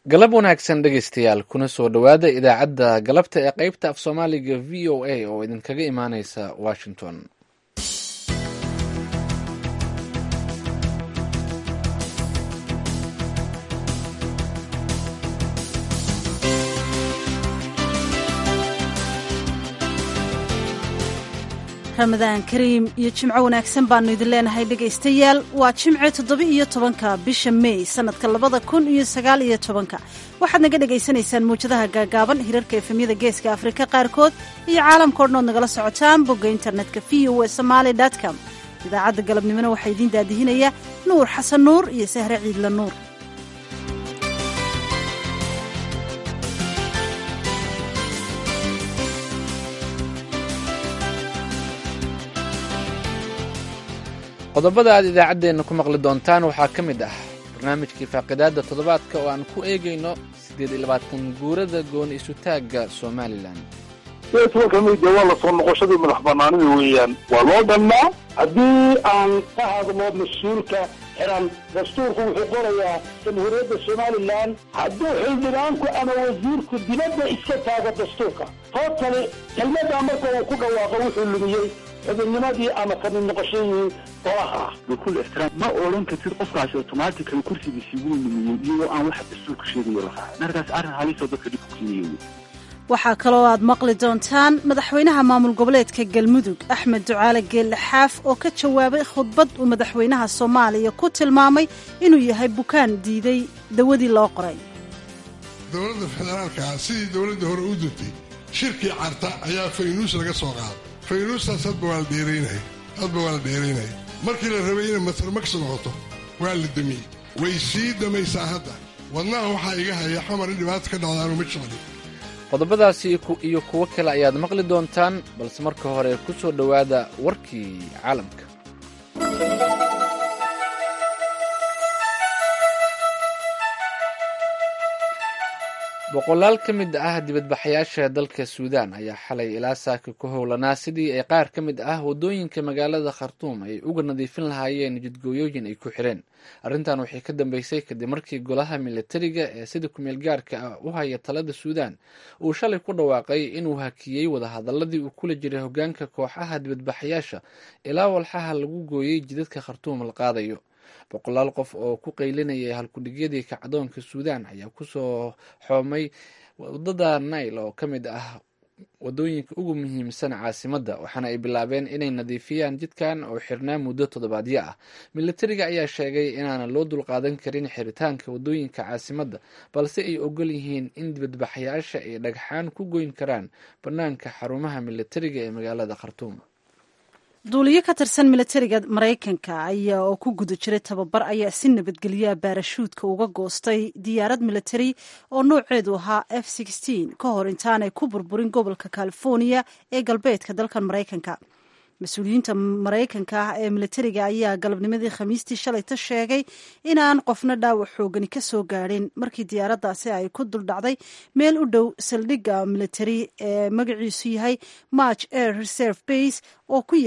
galab wanaagsan dhegaystayaal kuna soo dhowaada idaacadda galabta ee qaybta af soomaaliga v o a oo idinkaga imaaneysa washington ramadaan kariim iyo jimco wanaagsan baannu idin leenahay dhegaystayaal waa jimce toddoba-iyo tobanka bisha mey sannadka labada kun iyo sagaal iyo tobanka waxaad naga dhagaysanaysaan muwjadaha gaagaaban hirarka efemyada geeska afrika qaarkood iyo caalamka odhan ood nagala socotaan bogga internetka v o e somaali com idaacadda galabnimona waxaa idiin daadihinaya nuur xasan nuur iyo sahre ciidla nuur qodobada aad idaacaddeenna ku maqli doontaan waxaa ka mid ah barnaamijkii faaqidaadda toddobaadka oo aan ku eegayno siddeed iyo labaatan guurada gooni isutaagga somalilan tobanka meyde waa lasoo noqoshadii madax banaanida weeyaan waa loo dhannaa haddii aan ka hadlo mas-uulka xiran dastuurku wuxuu qorayaa jamhuuriyadda somalilan hadduu xildhibaanku ama wasiirku dibadda iska taago dastuurka tootali kelmaddaa marka uu ku dhawaaqo wuxuu lumiyey xubinnimadii ama kamid noqoshadii golaha bikul ixtiraam ma odhan kartid qofkaasi automatically kursigiisii wuu lumiyey iyagoo aan wax dastuurka sheegayo la raacay markaas arrin halisoo dadka dhib ku keenaya waxaa kaloo aad maqli doontaan madaxweynaha maamul goboleedka galmudug axmed ducaale geelle xaaf oo ka jawaabay khudbad uu madaxweynaha soomaaliya ku tilmaamay inuu yahay bukaan diiday dawadii loo qoray dowladda federaalkaa sidii dowladda hore u duntay shirkii carta ayaa faynuus laga soo qaaday faynuustaas hadba waa la dheeraynaya hadba waa la dheeraynaya markii la rabay inay matarmaks noqoto waa la damiyey way sii damaysaa hadda wadnaha waxaa iga haya xamar in dhibaata ka dhacdaanu ma jecli qodobadaasi iyo kuwo kale ayaad maqli doontaan balse marka hore ku soo dhowaada warkii caalamka boqolaal ka mid ah dibadbaxayaasha dalka suudaan ayaa xalay ilaa saaka ku howlanaa sidii ay qaar ka mid ah waddooyinka magaalada khartuum ay uga nadiifin lahaayeen jidgooyooyin ay ku xireen arrintan waxay ka dambeysay kadib markii golaha militariga ee sida kumeel gaarka ah u haya talada suudaan uu shalay ku dhawaaqay inuu hakiyey wadahadaladii uu kula jiray hogaanka kooxaha dibadbaxayaasha ilaa walxaha lagu gooyey jidadka khartuum la qaadayo boqolaal qof oo ku qaylinayay halkudhigyadii kacdoonka suudaan ayaa kusoo xoomay wadada nail oo ka mid ah wadooyinka ugu muhiimsan caasimadda waxaana ay bilaabeen inay nadiifiyaan jidkan oo xirnaa muddo toddobaadyo ah militariga ayaa sheegay inaanan loo dulqaadan karin xiritaanka wadooyinka caasimadda balse ay ogol yihiin in dibadbaxayaasha ay dhagxaan ku goyn karaan bannaanka xarumaha militariga ee magaalada khartuum duuliyo ka tirsan militariga maraykanka ayaa oo ku guda jiray tababar ayaa si nabadgelyaa baarashuudka uga goostay diyaarad militari oo nooceedu ahaa f ka hor intaanay ku burburin gobolka california ee galbeedka dalkan maraykanka mas-uuliyiinta maraykanka ah ee militariga ayaa galabnimadii khamiistii shalayta sheegay inaan qofna dhaawac xoogani ka soo gaadhin markii diyaaraddaasi ay ku duldhacday meel u dhow saldhigga militari ee magaciisu yahay march air reserve base oo ku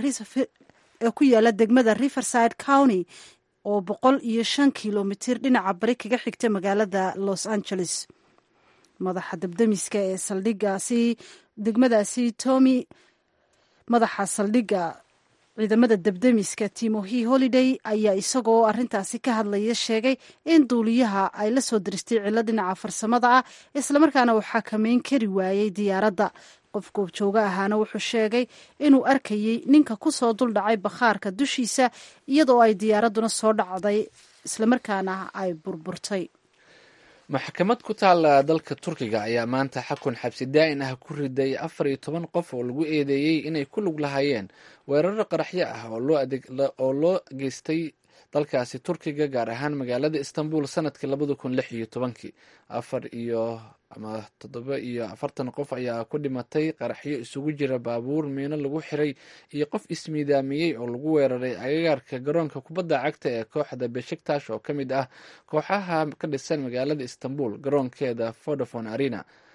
yaala degmada riverside county oo boqol iyo shan kilomitir dhinaca bari kaga xigta magaalada los angeles madaxa dabdamiska ee saldhiggaasi degmadaasi tommy madaxa saldhigga ciidamada debdemiska timohi holiday ayaa isagoo arintaasi ka hadlaya sheegay in duuliyaha ay la soo diristay cillo dhinaca farsamada ah islamarkaana uu xakameyn kari waayey diyaaradda qof goobjooga ahaana wuxuu sheegay inuu arkayey ninka ku soo duldhacay bakhaarka dushiisa iyadoo ay diyaaradduna soo dhacday islamarkaana ay burburtay maxkamad ku taala dalka turkiga ayaa maanta xakun xabsi daa'in ah ku riday afar iyo toban qof oo lagu eedeeyey inay ku lug lahaayeen weeraro qaraxyo ah oo loo geystay dalkaasi turkiga gaar ahaan magaalada istanbul sanadkii labada kun lix iyo tobankii afar iyo ama toddoba iyo afartan qof ayaa ku dhimatay qaraxyo isugu jira baabuur miino lagu xiray iyo qof ismiidaamiyey oo lagu weeraray agagaarka garoonka kubadda cagta ee kooxda beshiktash oo ka mid ah kooxaha ka dhisan magaalada istanbul garoonkeeda vodafone arena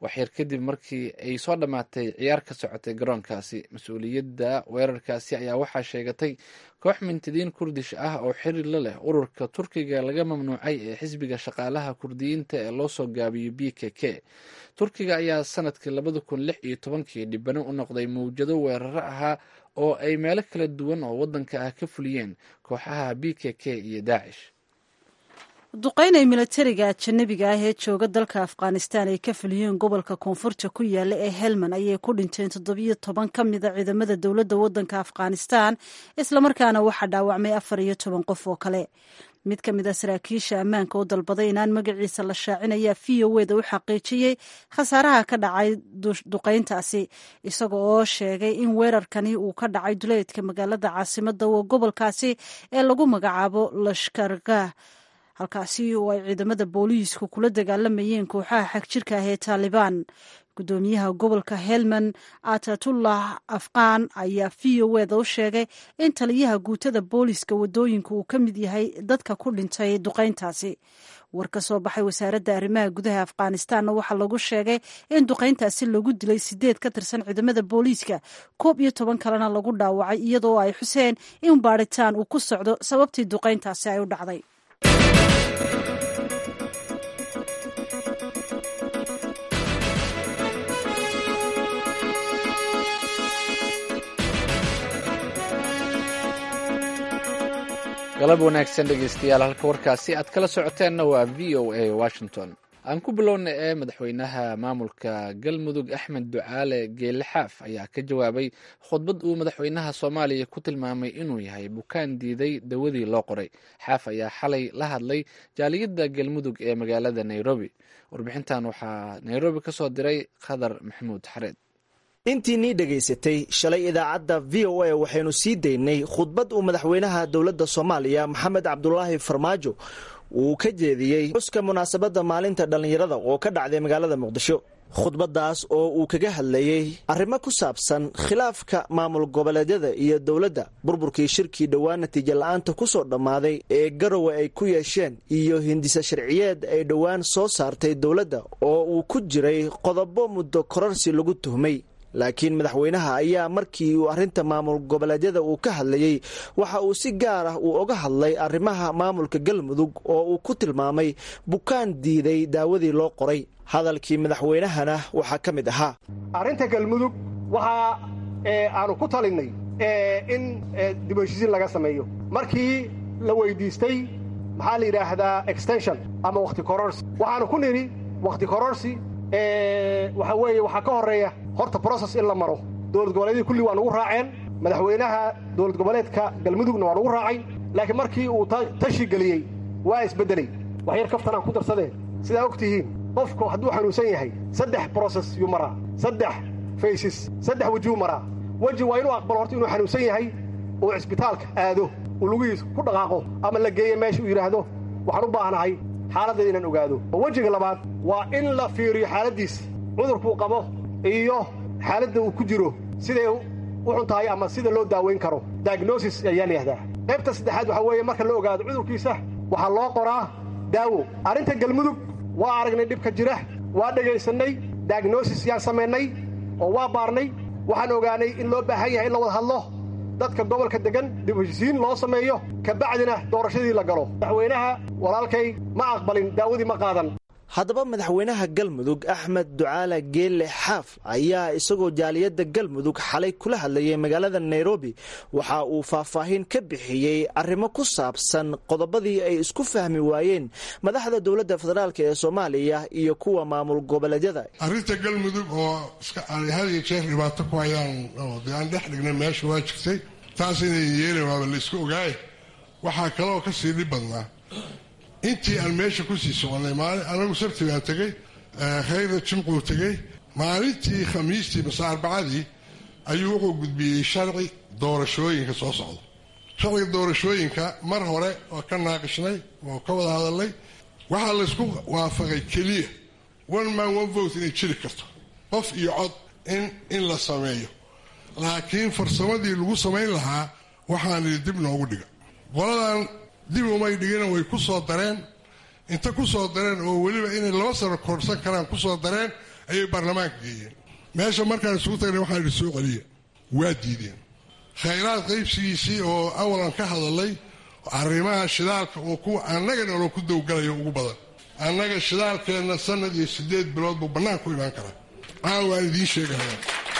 waxyar kadib markii ay soo dhammaatay ciyaar ka socotay garoonkaasi mas-uuliyadda weerarkaasi ayaa waxaa sheegatay koox mintidiin kurdish ah oo xiriir la leh ururka turkiga laga mamnuucay ee xisbiga shaqaalaha kurdiyiinta ee loo soo gaabiyo b k k turkiga ayaa sanadkii labada kun lix iyo tobankii dhibano u noqday mawjado weeraro ahaa oo ay meelo kala duwan oo waddanka ah ka fuliyeen kooxaha b k k iyo daacish duqeyn ay milatariga ajanabiga ah ee jooga dalka afghanistan ay ka fuliyeen gobolka koonfurta ku yaala ee helman ayay ku dhinteen toddobiyo toban ka mida ciidamada dowladda waddanka afghanistan islamarkaana waxaa dhaawacmay afar iyo toban qof oo kale mid ka mid a saraakiisha ammaanka oo dalbaday inaan magaciisa la shaacin ayaa v o eda u xaqiijiyey khasaaraha ka dhacay duqeyntaasi isaga oo sheegay in weerarkani uu ka dhacay duleedka magaalada caasimada oo gobolkaasi ee lagu magacaabo lashkargah halkaasi oo ay ciidamada booliisku kula dagaalamayeen kooxaha xagjirka ah ee taalibaan gudoomiyaha gobolka helman atatullah afqaan ayaa v o eda u sheegay in taliyaha guutada booliiska wadooyinka uu ka mid yahay dadka ku dhintay duqeyntaasi war ka soo baxay wasaaradda arrimaha gudaha afghanistanna waxaa lagu sheegay in duqeyntaasi lagu dilay sideed ka tirsan ciidamada booliiska koob iyo toban kalena lagu dhaawacay iyadoo ay xuseen in baadhitaan uu ku socdo sababtii duqeyntaasi ay u dhacday galab wanaagsan dhegeystayaal halka warkaasi aad kala socoteenna waa v o a washington aan ku bilowna ee madaxweynaha maamulka galmudug axmed ducaale geele xaaf ayaa ka jawaabay khudbad uu madaxweynaha soomaaliya ku tilmaamay inuu yahay bukaan diiday dawadii loo qoray xaaf ayaa xalay la hadlay jaaliyadda galmudug ee magaalada nairobi warbixintan waxaa nairobi ka soo diray khadar maxamuud xareed intii nii dhegaysatay shalay idaacadda v o a waxaynu sii daynay khudbad uu madaxweynaha dowladda soomaaliya maxamed cabdulaahi farmaajo uu ka jeediyey xuska munaasabadda maalinta dhallinyarada oo ka dhacday magaalada muqdisho khudbaddaas oo uu kaga hadlayey arrimo ku saabsan khilaafka maamul goboleedyada iyo dowladda burburkii shirkii dhowaan natiijo la-aanta ku soo dhammaaday ee garowe ay ku yeesheen iyo hindisa sharciyeed ay dhowaan soo saartay dowladda oo uu ku jiray qodobo muddo korarsi lagu tuhmay laakiin madaxweynaha ayaa markii uu arrinta maamul goboleedyada uu ka hadlayey waxa uu si gaar ah uu oga hadlay arrimaha maamulka galmudug oo uu ku tilmaamay bukaan diiday daawadii loo qoray hadalkii madaxweynahana waxaa ka mid ahaa arrinta galmudug waxaa aanu ku talinnay in dib heshiisiin laga sameeyo markii la weydiistay maxaa la yidhaahdaa extension ama wakhti kororsi waxaanu ku nidhi wakhti kororsi waxa weeye waxaa ka horreeya horta broses in la maro dowlad goboleedyadii kulli waa nugu raaceen madaxweynaha dowlad goboleedka galmudugna waa nugu raacay laakiin markii uu tashi geliyey waa isbeddelay wax yar kaftanaan ku darsadeen sidaa og tihiin qofku hadduu xanuunsan yahay saddex broses yuu maraa saddex faysis saddex wejiyuu maraa weji waa inuu aqbalo horta inuu xanuunsan yahay uu cisbitaalka aado uu lugihiisa ku dhaqaaqo ama la geeyo meesha uu yidhaahdo waxaan u baahnahay xaaladdeeda inaan ogaado wejiga labaad waa in la fiiriyo xaaladdiisa cudurkuu qabo iyo xaaladda uu ku jiro siday u xun tahay ama sida loo daawayn karo diagnosis ayaa layihahdaa qaybta saddexaad waxaa weeye marka la ogaado cudurkiisa waxaa loo qoraa daawo arrinta galmudug waa aragnay dhibka jira waa dhegaysannay diagnosis yaan samaynay oo waa baarnay waxaan ogaanay in loo baahan yahay in la wada hadlo dadka gobolka deggan dib heshisiin loo sameeyo kabacdina doorashadii la galo madaxweynaha walaalkay ma aqbalin daawadii ma qaadan haddaba madaxweynaha galmudug axmed ducaale geelle xaaf ayaa isagoo jaaliyadda galmudug xalay kula hadlayay magaalada nairobi waxa uu faahfaahin ka bixiyey arrimo ku saabsan qodobadii ay isku fahmi waayeen madaxda dowladda federaalk ee soomaaliya iyo kuwa maamul goboleedyada arrinta galmudug oo had iyo jeer dhibaato ku hayaan oo dee aan dhex dhignay meesha waa jirtay taas inay yeelin waaba la isku ogaaye waxaa kaleoo ka sii dhib badnaa intii aan meesha kusii soconay maalin anagu sabti baan tegey khayra jimcuu tegey maalintii khamiistii mase arbacadii ayuu wuxuu gudbiyey sharci doorashooyinka soo socda sharciga doorashooyinka mar hore oo ka naaqishnay oo ka wada hadalnay waxaa laysku waafaqay keliya one man one vote inay jiri karto qof iyo cod in in la sameeyo laakiin farsamadii lagu samayn lahaa waxaan idhi dib noogu dhiga qoladan dib umay dhigina way ku soo dareen inta ku soo dareen oo weliba inay laba sano korsan karaan ku soo dareen ayay baarlamaanka geeyeen meesha markaan isugu tagnay waxaan idhi soo celiya waa diideen khayraad qaybsigiisii oo awalan ka hadalay arrimaha shidaalka oo kuwa annaga dhanoo ku dawgalayo ugu badan annaga shidaalkeenna sanad iyo siddeed bilood buu bannaan ku imaan karaa caan waan idiin sheegaya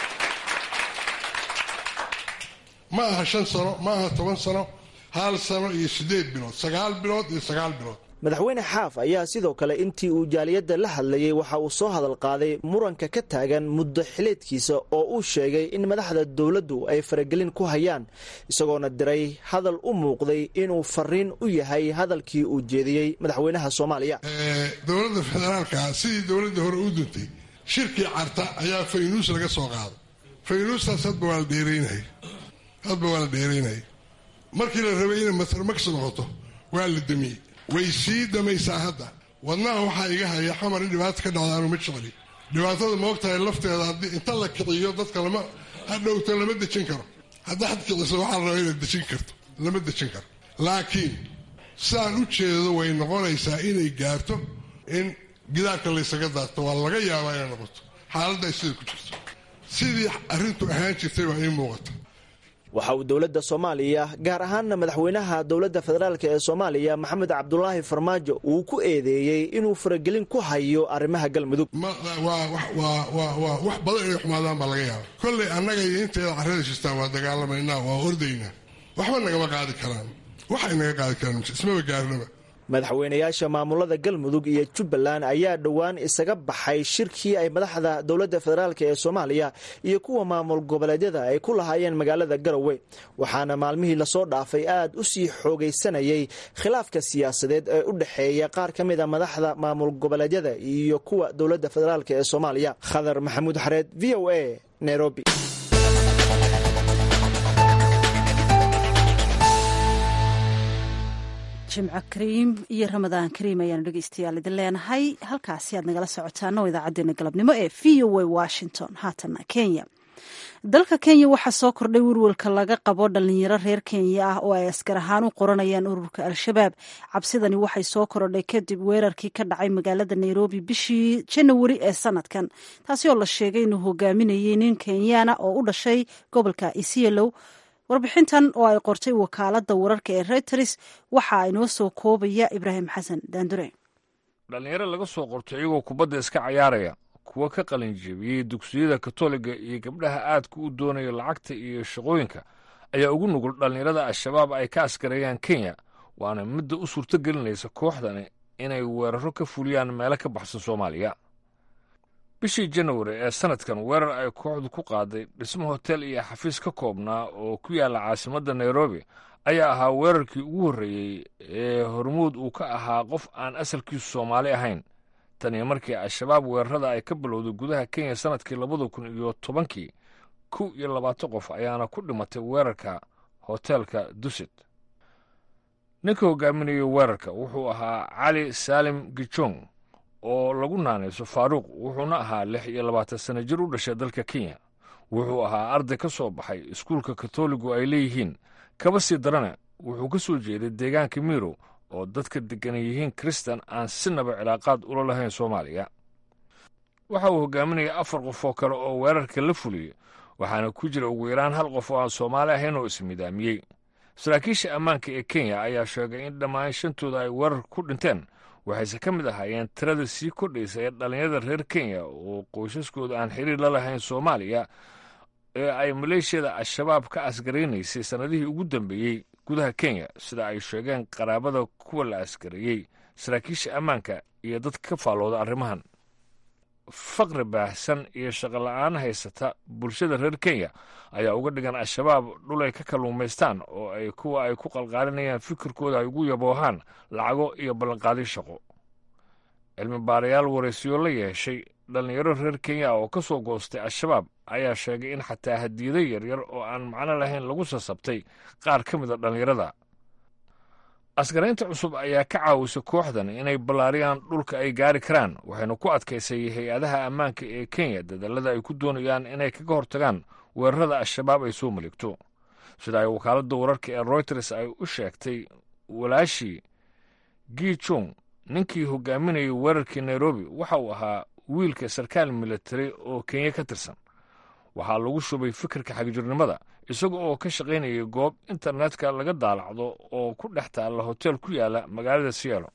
ma aha shan sano ma aha toban sano hal sano iyo siddeed bilood sagaal bilood iyo sagaal bilood madaxweyne xaaf ayaa sidoo kale intii uu jaaliyadda la hadlayey waxa uu soo hadal qaaday muranka ka taagan muddo xileedkiisa oo uu sheegay in madaxda dowladdu ay faragelin ku hayaan isagoona diray hadal u muuqday inuu fariin u yahay hadalkii uu jeediyey madaxweynaha soomaaliya dowladda federaalka sidii dowladda hore u duntay shirkii carta ayaa faynuus laga soo qaaday faynuustaas hadba waa la dheeraynay hadba waa la dheeraynaya markii la rabay inay matarmaks noqoto waa la damiyey way sii damaysaa hadda wadnaha waxaa iga haya xamar in dhibaata ka dhacda aanu ma jecli dhibaatada ma ogtahay lafteeda haddii inta la kiciyo dadka lama hadhowto lama dejin karo haddaad kiciso waxaa la rabaa inaad dejin karto lama dejin karo laakiin saan u jeedo way noqonaysaa inay gaarto in gidaarka laysaga daarto waa laga yaabaa inay noqoto xaaladda ay sida ku jirto sidii arrintu ahaan jirtay baa ii muuqata waxa uu dowladda soomaaliya gaar ahaanna madaxweynaha dowladda federaalk ee soomaaliya maxamed cabdulaahi farmaajo uu ku eedeeyey inuu faragelin ku hayo arrimaha galmudug waa wax badan inay xumaadaan baa laga yaaba kollay annaga iyo inteeda carrada jirtaan waa dagaalamaynaa waa ordaynaa waxba nagama qaadi karaan waxay naga qaadi karaan ismaba gaarnaba madaxweynayaasha maamulada galmudug iyo jubbaland ayaa dhowaan isaga baxay shirkii ay madaxda dowladda federaalk ee soomaaliya iyo kuwa maamul goboleedyada ay ku lahaayeen magaalada garowe waxaana maalmihii lasoo dhaafay aad u sii xoogaysanayay khilaafka siyaasadeed ee u dhexeeya qaar ka mid a madaxda maamul goboleedyada iyo kuwa dowladda federaalk ee soomaaliya khadar maxamuud xareed v o a nairobi jimco kariim iyo ramadaan kariim ayaanu dhegeystayaal idin leenahay halkaasi aad nagala socotaan oo idaacadeena galabnimo ee v o a washington haatana kenya dalka kenya waxaa soo kordhay werwelka laga qabo dhalinyaro reer kenya ah oo ay askar ahaan u qoranayaan ururka al-shabaab cabsidani waxay soo korodhay kadib weerarkii ka dhacay magaalada nairobi bishii janawari ee sanadkan taasi oo la sheegay inuu hogaaminayay nin kenyaana oo u dhashay gobolka isiolow warbixintan oo ay qortay wakaalada wararka ee reuters waxaa inoo soo koobaya ibraahim xasan daandure dhallinyaro laga soo qortay iyagoo kubadda iska cayaaraya kuwa ka qalinjebiyey dugsiyada katoliga iyo gabdhaha aadka u doonaya lacagta iyo shaqooyinka ayaa ugu nugul dhallinyarada al-shabaab ay ka askareeyaan kenya waana midda u suurto gelinaysa kooxdani inay weeraro ka fuliyaan meelo ka baxsan soomaaliya bishii janawari ee sanadkan weerar ay kooxdu ku qaaday dhismo hotel iyo xafiis ka koobnaa oo ku yaalla caasimadda nairobi ayaa ahaa weerarkii ugu horreeyey ee hormuud uu ka ahaa qof aan asalkiisu soomaali ahayn tan iyo markii al-shabaab weerarada ay ka bilowday gudaha kenya sannadkii labada kun iyo tobankii kow iyo labaatan qof ayaana ku dhimatay weerarka hoteelka dusit ninka hogaaminayay weerarka wuxuu ahaa cali saalim gijong oo lagu naanayso faaruuq wuxuuna ahaa lix iyo labaatan sana jir u dhashay dalka kenya wuxuu ahaa arday ka soo baxay iskuulka katoligu ay leeyihiin kaba sii darane wuxuu ka soo jeeday deegaanka mirow oo dadka deggan yihiin kristan aan sinaba cilaaqaad ula lahayn soomaaliya waxa uu hogaaminaya afar qof oo kale oo weerarka la fuliyey waxaana ku jira ugu yaraan hal qof oo aan soomaali ahayn oo ismidaamiyey saraakiisha ammaanka ee kenya ayaa sheegay in dhammaan shantooda ay weerarka ku dhinteen waxayse ka mid ahaayeen tirada sii kordhaysa ee dhallinyarada reer kenya oo qoysaskooda aan xiriir la lahayn soomaaliya ee ay maleeshiyada al-shabaab ka askaraynaysay sannadihii ugu dambeeyey gudaha kenya sida ay sheegeen qaraabada kuwa la askareeyey saraakiisha ammaanka iyo dadka ka faallooda arrimahan faqri baahsan iyo shaqola'aan haysata bulshada reer kenya ayaa uga dhigan al-shabaab dhul ay ka kalluumaystaan oo ay kuwa ay ku qalqaalinayaan fikirkooda ay ugu yaboohaan lacago iyo ballanqaadyo shaqo cilmi baarayaal waraysiyo la yeeshay dhallinyaro reer kenya oo ka soo goostay al-shabaab ayaa sheegay in xataa hadiyado yaryar oo aan macno lahayn lagu sasabtay qaar ka mid a dhallinyarada askaraynta cusub ayaa ka caawisa kooxdan inay ballaariyaan dhulka ay gaari karaan waxayna ku adkaysay hay-adaha ammaanka ee kenya dadallada ay ku doonayaan inay kaga hortagaan weerarada al-shabaab ay soo maligto sida ay wakaaladda wararka ee royters ay u sheegtay walaashii gi jong ninkii hogaaminayay weerarkii nairobi waxa uu ahaa wiilka sarkaal militari oo kenya ka tirsan waxaa lagu shubay fikirka xagjirnimada isaga oo ka shaqaynayay goob internetka laga daalacdo oo ku dhex taalla hoteel ku yaala magaalada siyaalo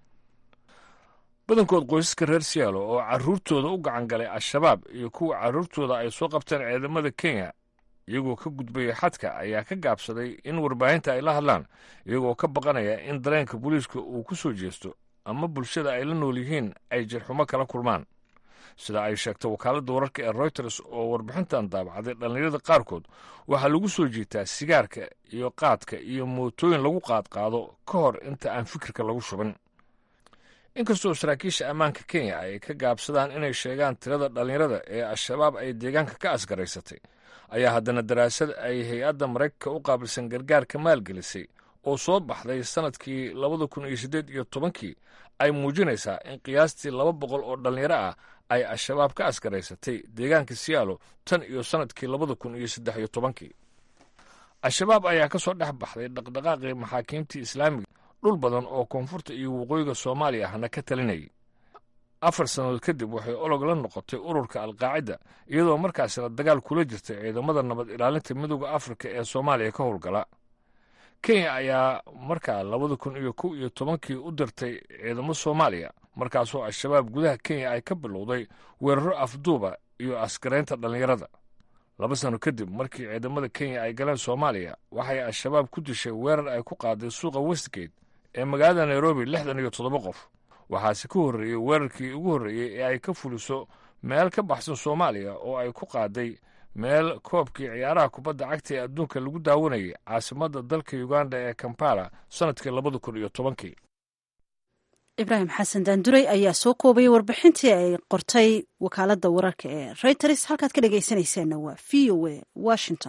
badankood qoysaska reer siyaalo oo carruurtooda u gacan galay al-shabaab iyo kuwa carruurtooda ay soo qabteen ciidamada kenya iyagoo ka gudbaya xadka ayaa ka gaabsaday in warbaahinta ay la hadlaan iyagoo ka baqanaya in dareenka booliiska uu ku soo jeesto ama bulshada ay la nool yihiin ay jirxumo kala kulmaan sida ay sheegto wakaaladda wararka ee royters oo warbixintan daabacday dhallinyarada qaarkood waxaa lagu soo jiitaa sigaarka iyo qaadka iyo mootooyin lagu qaadqaado ka hor inta aan fikirka lagu shubin inkastoo saraakiisha ammaanka kenya ay ka gaabsadaan inay sheegaan tirada dhallinyarada ee al-shabaab ay deegaanka ka asgaraysatay ayaa haddana daraasad ay hay-adda maraykanka u qaabilsan gargaarka maalgelisay oo soo baxday sannadkii labada kun iyo siddeed iyo tobankii ay muujinaysaa in qiyaastii laba boqol oo dhallinyaro ah ay al-shabaab ka asgaraysatay deegaanka siyaalo tan iyo sannadkii labada kun iyo saddex iyo tobankii al-shabaab ayaa ka soo dhex baxday dhaqdhaqaaqii maxaakiimtii islaamiga dhul badan oo koonfurta iyo waqooyiga soomaaliya ahna ka talinayay afar sannadood kadib waxay olog la noqotay ururka alqaacida iyadoo markaasina dagaal kula jirtay ciidamada nabad ilaalinta midooda afrika ee soomaaliya ka howlgala kenya ayaa markaa labada kun iyo kow iyo tobankii u dirtay ciidamo soomaaliya markaasoo al-shabaab gudaha kenya ay ka bilowday weeraro afduuba iyo askaraynta dhallinyarada laba sano kadib markii ciidamada kenya ay galeen soomaaliya waxay al-shabaab ku dishay weerar ay ku qaaday suuqa westgate ee magaalada nairobi lixdan iyo toddoba qof waxaase ka horreeyey weerarkii ugu horreeyey ee ay ka fuliso meel ka baxsan soomaaliya oo ay ku qaaday meel koobkii ciyaaraha kubadda cagta ee adduunka lagu daawanayay caasimadda dalka uganda ee kampala sannadkii labada kun iyo tobankii ibraahim xasan daanduray ayaa soo koobayay warbixintii ay qortay wakaaladda wararka ee reuters halkaad ka dhegaysanaysaanna waa v o a washington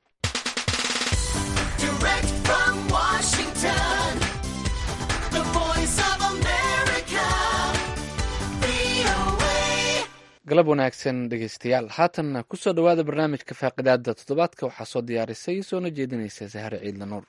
galab wanaagsan dhegeystayaal haatanna kusoo dhowaada barnaamijka faaqidaada toddobaadka waxaa soo diyaarisay soona jeedinaysa sahare ciidla nuur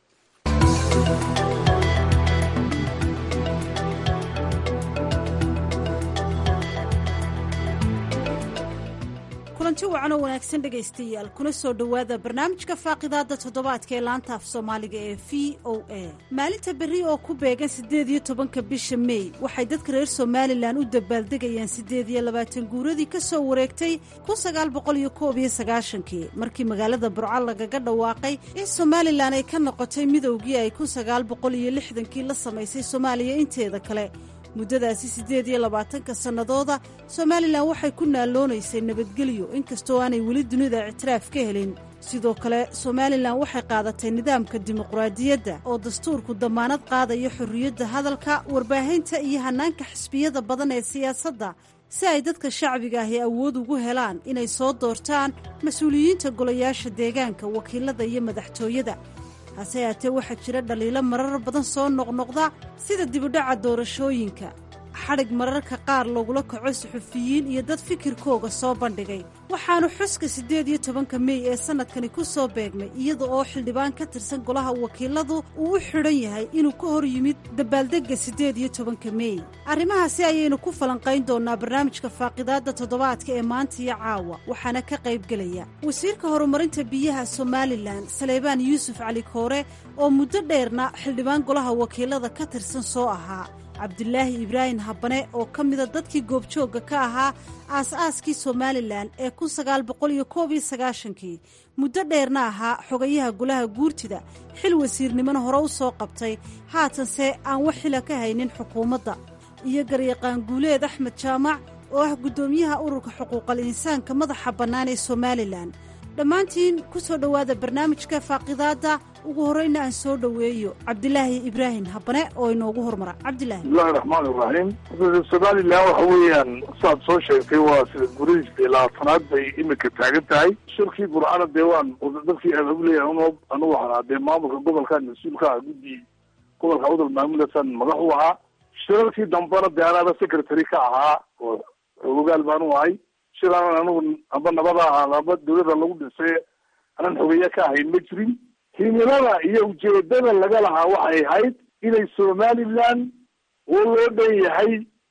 kulanti wacan oo wanaagsan dhegaystayaal kuna soo dhowaada barnaamijka faaqidaada toddobaadka ee laanta af soomaaliga ee v o a maalinta berri oo ku beegan siddeed iyo tobanka bisha mey waxay dadka reer somalilan u dabaaldegayaan siddeed iyo labaatan guuradii ka soo wareegtay kun sagaal boqol iyo koob iyo sagaashankii markii magaalada burco lagaga dhawaaqay in somalilan ay ka noqotay midowgii ay kun sagaal boqol iyo lixdankii la samaysay soomaaliya inteeda kale muddadaasi siddeed iyo labaatanka sannadooda somalilan waxay ku naaloonaysay nabadgelyo inkastoo aanay weli dunida ictiraaf ka helin sidoo kale somalilan waxay qaadatay nidaamka dimuqraadiyadda oo dastuurku dammaanad qaadaya xorriyadda hadalka warbaahinta iyo hannaanka xisbiyada badan ee siyaasadda si ay dadka shacbiga ahi awood ugu helaan inay soo doortaan mas-uuliyiinta golayaasha deegaanka wakiilada iyo madaxtooyada hase yaatee waxaa jira dhaliilo marar badan soo noqnoqda sida dibudhaca doorashooyinka xadhig mararka qaar lagula kaco suxufiyiin iyo dad fikirkooga soo bandhigay waxaanu xuska siddeed iyo tobanka mey ee sannadkani ku soo beegmay iyada oo xildhibaan ka tirsan golaha wakiiladu uu u xidhan yahay inuu ka hor yimid dabaaldegga siddeed iyo tobanka mey arrimahaasi ayaynu ku falanqayn doonnaa barnaamijka faaqidaadda toddobaadka ee maanta iyo caawa waxaana ka qaybgelaya wasiirka horumarinta biyaha somalilan saleebaan yuusuf cali koore oo muddo dheerna xildhibaan golaha wakiilada ka tirsan soo ahaa cabdulaahi ibraahim habane oo ka mida dadkii goobjoogga ka ahaa aas-aaskii somalilan ee kun sagaal boqol iyo koob iyo sagaashankii muddo dheerna ahaa xogayaha golaha guurtida xil wasiirnimona hore u soo qabtay haatanse aan wax xila ka haynin xukuumadda iyo garyaqaan guuleed axmed jaamac oo ah guddoomiyaha ururka xuquuqal insaanka madaxa bannaan ee somalilan dhammaantiin ku soo dhowaada barnaamijka faaqidaadda ugu horreyna aan soo dhoweeyo cabdilaahi ibraahim habane oo inoogu hormara cabdilaahi bismillahi raxmaan iraxiim somalilan waxa weeyaan saad soo sheegtay waa sida guradiisa labaatanaad bay imika taagan tahay shirkii burcana dee waan dadkii abaabulaya un anu waxaa dee maamulka gobolkan mas-uulka ah guddi gobolka udal maamulasan madax u ahaa shirarkii dambena dee anaaba secretary ka ahaa oo xogogaal baanu ahay shir aanan anugu amba nabada ahaa amba dawlada lagu dhisay aanan xogeeye ka ahayn ma jirin himilada iyo ujeedada laga lahaa waxay ahayd inay somaliland oo loo dhan yahay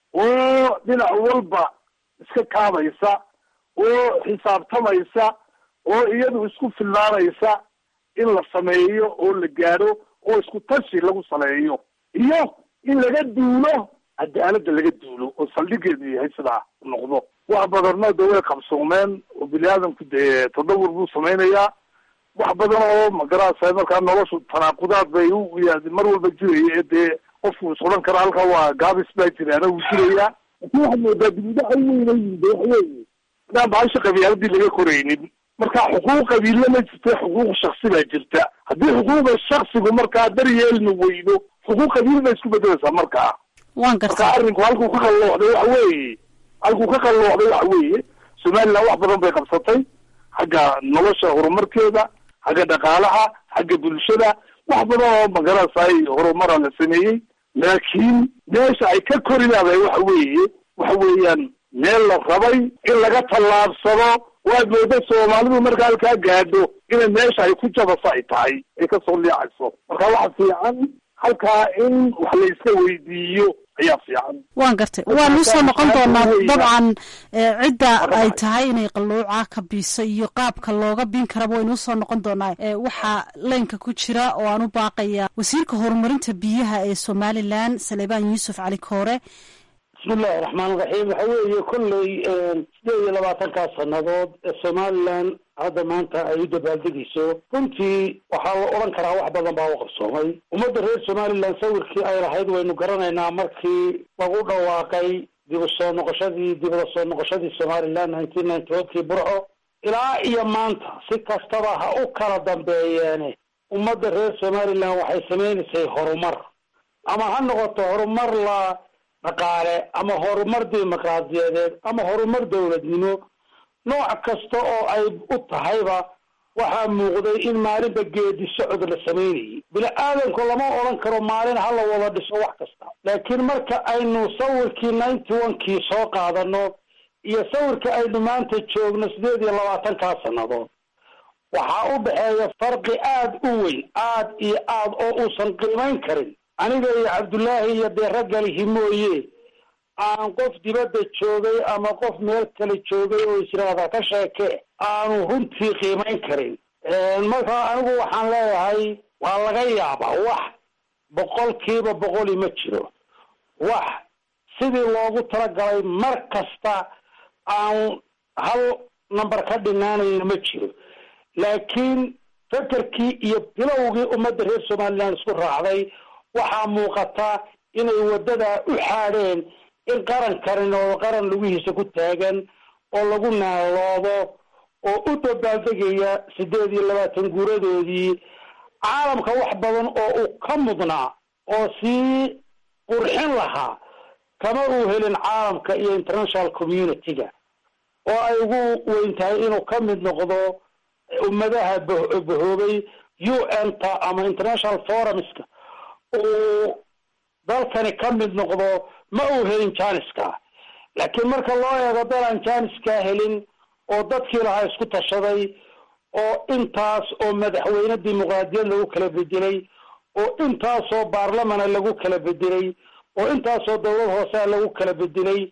oo dhinac walba iska kaabaysa oo xisaabtamaysa oo iyadu isku filnaanaysa in la sameeyo oo la gaadho oo isku tashi lagu saleeyo iyo in laga duulo cadaaladda laga duulo oo saldhigeedu yahay sidaa noqdo wax badanna de way qabsoomeen oo bini aadamku dee tadawur buu samaynayaa wax badan oo magarasa markaa noloshu tanaaqudaad bay u mar walba jiraya ee dee qofku is odhan kara halkaa waa gaabis baa jiraana wuu jirayaa laakin waxaad moodaa dibudhaca weyna yimid waxweeye hadaan bahasha qabyaaladii laga koraynin marka xuquuq qabiille ma jirta xuquuq shaksi baa jirta haddii xuquuqda shaksigu markaa daryeelna weydo xuquuq qabiil bay isku bedelaysaa markaa waan marka gartaa arrinku halkuu ka qallooxday waxa weeye halkuu ka qallooxday waxa weeye somaliland wax badan bay qabsatay xagga nolosha horumarkeeda xagga dhaqaalaha xagga bulshada wax badan oo magarasay horumara la sameeyey laakiin meesha ay ka korinaaday waxa weeye waxa weeyaan meel la rabay in laga tallaabsado waad mooda soomaalidu marka halkaa gaadho inay meesha ay ku jabaso ay tahay ay kasoo liicayso marka waxa fiican halkaa in wax la iska weydiiyo ayaa fiican waan gartay waan usoo noqon doonaa dabcan eh, cidda ay tahay inay qalluuca ka biiso iyo qaabka looga biin karaba waynu usoo noqon doonaa Eh, waxaa leynka ku jira oo aan u baaqaya wasiirka horumarinta biyaha ee somalilan saleebaan yuusuf cali koore bismi illahi raxmaan raxiim waxa weeye kolley sideed iyo labaatankaas sannadood ee somaliland hadda maanta ay u dabaaldegayso runtii waxaa la odhan karaa wax badan baa u qabsoomay ummadda reer somaliland sawirkii ay lahayd waynu garanaynaa markii lagu dhawaaqay dib u soo noqoshadii dib ula soo noqoshadii somaliland nineteen ninety one kii burco ilaa iyo maanta si kastaba ha u kala dambeeyeene ummadda reer somaliland waxay sameynaysay horumar ama ha noqoto horumar la dhaqaale ama horumar dimuqraadiyadeed ama horumar dowladnimo nooc kasta oo ay u tahayba waxaa muuqday in maalinba geedi socod la sameynayay bini aadamku lama odhan karo maalin hala wada dhiso wax kasta laakiin marka aynu sawirkii ninety one kii soo qaadano iyo sawirka aynu maanta joogno sideed iyo labaatankaa sannadood waxaa u dhexeeya farqi aada u weyn aada iyo aada oo uusan qiimayn karin aniga iyo cabdullaahi iyo dee raggalihi mooye aan qof dibadda joogay ama qof meel kale joogay oo israada ka sheeke aanu runtii qiimayn karin marka anigu waxaan leeyahay waa laga yaabaa wax boqolkiiba boqoli ma jiro wax sidii loogu talagalay mar kasta aan hal number ka dhinaanayna ma jiro laakiin fekerkii iyo bilowgii ummadda reer somaliland isku raacday waxaa muuqata inay waddadaa u xaadheen in qaran karin oo qaran lugihiisa ku taagan oo lagu naaloodo oo u dabaaldegaya sideed iyo labaatan guuradoodii caalamka wax badan oo uu ka mudnaa oo sii qurxin lahaa kama uu helin caalamka iyo international community-ga oo ay ugu weyn tahay inuu ka mid noqdo ummadaha bah- bahoobay u n ta ama international forumska uu dalkani ka mid noqdo ma uu helin janiska laakiin marka loo eego dal aan janiskaa helin oo dadkii lahaa isku tashaday oo intaas oo madaxweyne dimuqraadiyad lagu kala bedelay oo intaasoo baarlamana lagu kala bedelay oo intaasoo dowlad hoosea lagu kala bedelay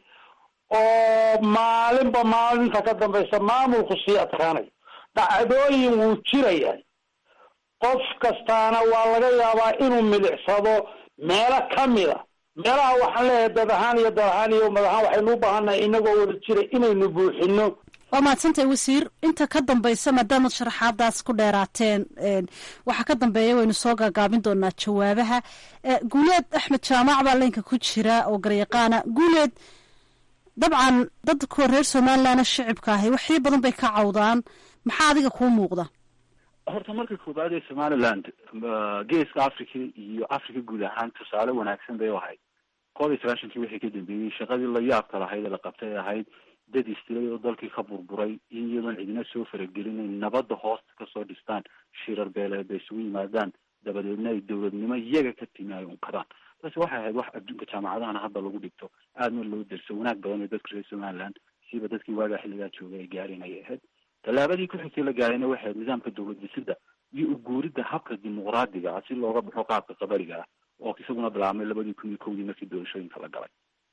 oo maalinba maalinta ka dambaysa maamulku sii adkaanayo dhacdooyin wuu jiraya qof kastaana waa laga yaabaa inuu milicsado meelo kamida meelaha waxaan leeyahay dad ahaan iyo dal ahaan iyo ummad ahaan waxaynu u baahannahay inagoo wada jira inaynu buuxino waa mahadsantahay wasiir inta ka dambaysa maadaamaad sharaxaadaas ku dheeraateen waxaa ka dambeeya waynu soo gaagaabin doonaa jawaabaha guuleed axmed jaamac baa leynka ku jira oo garyaqaana guuleed dabcan dad kuwa reer somalilandna shicibka ahi waxyo badan bay ka cawdaan maxaa adiga kuu muuqda horta marka koobaad ee somaliland geeska africa iyo africa guud ahaan tusaale wanaagsan bay u ahayd koob iyo sagaashankii wixii ka dambeeyey shaqadii la yaabka lahayd ee la qabtay ee ahayd dad istilay oo dalkii ka burburay in iyadoon cidina soo faragelin ay nabadda hoosta kasoo dhistaan shirar beeleed bay isugu yimaadaan dabadeedna ay dowladnimo iyaga ka timi ay unkadaan taasi waxay ahayd wax adduunka jaamacadahana hadda lagu dhigto aadna loo derso wanaag badan oo dadka reer somaliland siiba dadkii waagaa xilligaa joogay ay gaareen ayay ahayd tallaabadii ku xigtay la gaarayna waxay ahayd nidaamka dowlad dhisida iyo uguuridda habka dimuqraadiga ah si looga baxo qaabka qabariga ah oo isaguna bilaabmay labadii kun iyo kowdii markii doorashooyinka la galay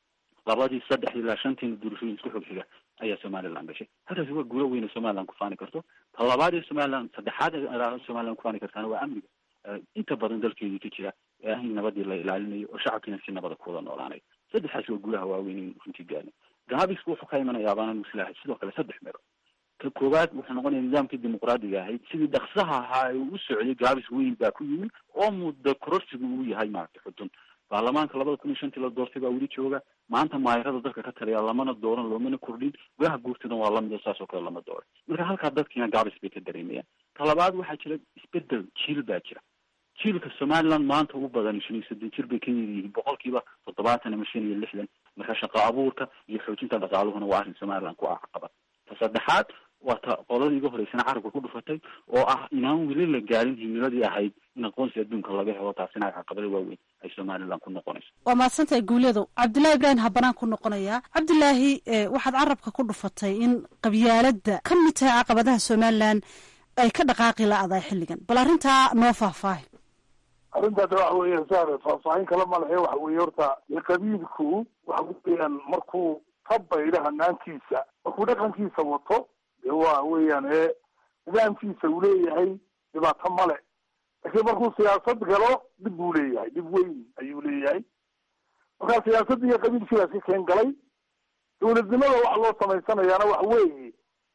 labadii saddex ilaa shantiina doorashooyin isku xog xiga ayaa somaliland gashay halkaasi waa guulo weyne somaliland kufaani karto ta labaad ee somaliland saddexaad ee somaliland kufaani kartaana waa amniga inta badan dalkeedii ka jira ee ah in nabadii la ilaalinayo oo shacabkiina si nabada kuwada noolaanayo saddexaas waa guulaha waaweyn in runtii gaarna gaabisku wuxuu ka imanayaa baana muslaahay sidoo kale saddex meelo ka koowaad wuxuu noqonaya nidaamkii dimuqraadiga ahayd sidii dhaksaha ahaa ee uu socday gaabis weyn baa ku yimid oo muddo kororsigu uu yahay maaragtay xudun baarlamaanka labada kun iyo shantii la doortay baa weli jooga maanta maayarada dalka ka taliya lamana dooran loomana kordhin gudaha guurtida waa lamida saas oo kale lama dooran marka halkaa dadkiina gaabis bay ka dareemayaan ta labaad waxaa jira isbedel jiil baa jira jiilka somaliland maanta ugu badan shan iyo soddon jir bay ka yar yihiin boqolkiiba toddobaatan ama shan iyo lixdan marka shaqo abuurka iyo xoojinta dhaqaaluhuna waa arrin somaliland ku caqabad ta saddexaad waa ta qoladii iga horeysana carabka ku dhufatay oo ah inaan weli la gaarin himiladii ahayd in aqoonsi adduunka laga helo taasina caqabada waaweyn ay somaliland ku noqonayso waa mahadsantahay guuleedow cabdullaahi ibraahim habanaan ku noqonayaa cabdulaahi waxaad carabka ku dhufatay in qabyaaladda ka mid tahay caqabadaha somaliland ay ka dhaqaaqi la-dahay xilligan bal arrintaa noo faahfaahi arrintaas waxa weeye saare faahfaahin kala malahe waxa weeye horta qabiilku waxa weeyaan markuu ka baydho hanaankiisa markuu dhaqankiisa wato de waa weeyaan ee nidaamkiisa uu leeyahay dhibaato male laakiin markuu siyaasad galo dhib buu leeyahay dhib weyn ayuu leeyahay markaa siyaasadda iyo qabiilkiibaas ka keen galay dowladnimada waxa loo samaysanayaana waxa weeye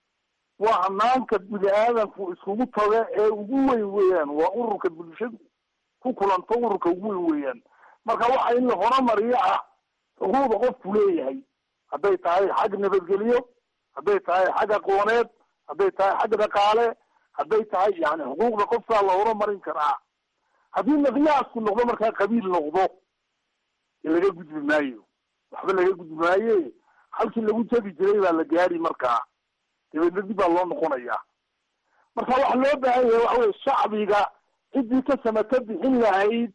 waa hanaanka bini aadamku iskugu taga ee ugu weyn weeyaan waa ururka bulshadu ku kulanto ururka ugu weyn weeyaan marka waxa in la horumariyo ah xuquuqda qofku leeyahay hadday tahay xag nabadgelyo hadday tahay xag aqooneed hadday tahay xag dhaqaale hadday tahay yani xuquuqda qofkaa la horumarin karaa haddii miqyaasku noqdo markaa qabiil noqdo laga gudbi maayo waxba laga gudbi maaye halkii lagu jabi jiray baa la gaari markaa dabeedna dib baa loo noqonaya marka waxa loo baahan yahay waxa weye shacbiga ciddii ka samata bixin lahayd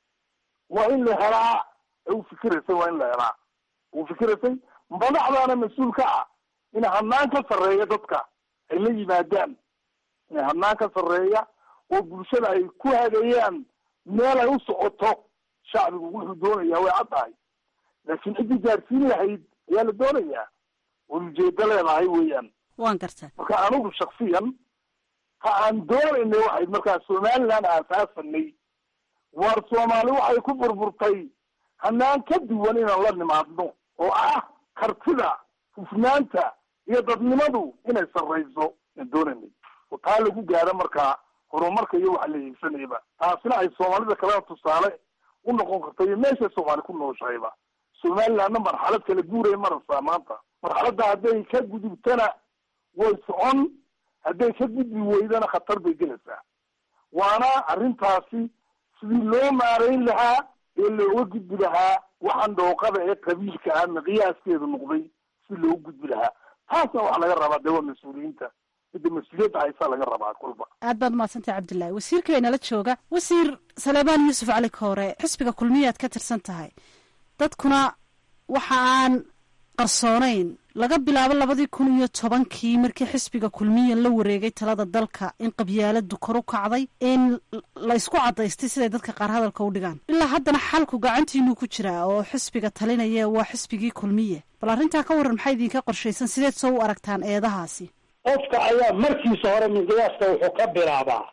waa in la helaa u fikiraysay waa in la helaa u fikiraysay madaxdaana mas-uul ka ah in hanaan ka sarreeya dadka ay la yimaadaan in hanaan ka sarreeya oo bulshada ay ku hagayaan meel ay u socoto shacbigu wuxuu doonaya way cad tahay laakiin ciddii gaarsiin lahayd ayaa la doonayaa way ujeedo leedahay weeyaan waan garta marka anigu shaksiyan ha aan doonaynay waxayd markaa somaliland aasaasanay waar soomaali waxay ku burburtay hanaan ka duwan inaan la nimaadno oo ah kartida hufnaanta iyo dadnimadu inay sarrayso aan doonaynay oo taa lagu gaaro markaa horumarka iyo waxa la hiigsanayba taasina ay soomaalida kalena tusaale u noqon karta iyo meeshay soomaali ku nooshahayba somalilandna marxalad kala guuray marasa maanta marxaladda hadday ka gudubtana way socon hadday ka gudbi weydana khatar bay gelaysaa waana arrintaasi sidii loo maarayn lahaa ee looga gudbi lahaa waxaan dhooqada ee qabiilka ah miqyaaskeedu noqday si loogu gudbi lahaa taasna waxaa laga rabaa dee waa mas-uuliyiinta midda mas-uuliyadda haysaa laga rabaa kulba aad baad umaadsantahay cabdullaahi wasiirka inala jooga wasiir saleebaan yuusuf cali koore xisbiga kulmiyaad ka tirsan tahay dadkuna waxa aan qarsoonayn laga bilaabo labadii kun iyo tobankii markii xisbiga kulmiya la wareegay talada dalka in qabyaaladu kor u kacday in la isku cadaystay siday dadka qaar hadalka u dhigaan ilaa haddana xalku gacantiinuu ku jiraa oo xisbiga talinaya waa xisbigii kulmiye bal arrintaa ka waran maxaa idinka qorshaysan sideed soo u aragtaan eedahaasi qofka ayaa markiisa hore miqyaaska wuxuu ka bilaabaa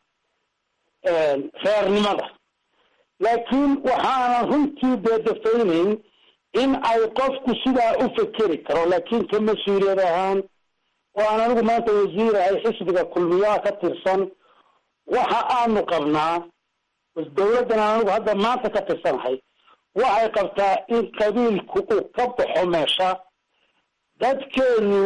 reernimada laakiin waxaanan runtii deedafaynayn in ay qofku sidaa u fekeri karo laakiin ka mas-uuliyad ahaan oo aan anigu maanta wasiirahay xisbiga kulmiyaha ka tirsan waxa aanu qabnaa dawladdan aan anigu hadda maanta ka tirsanahay waxay qabtaa in qabiilku uu ka baxo meesha dadkeenu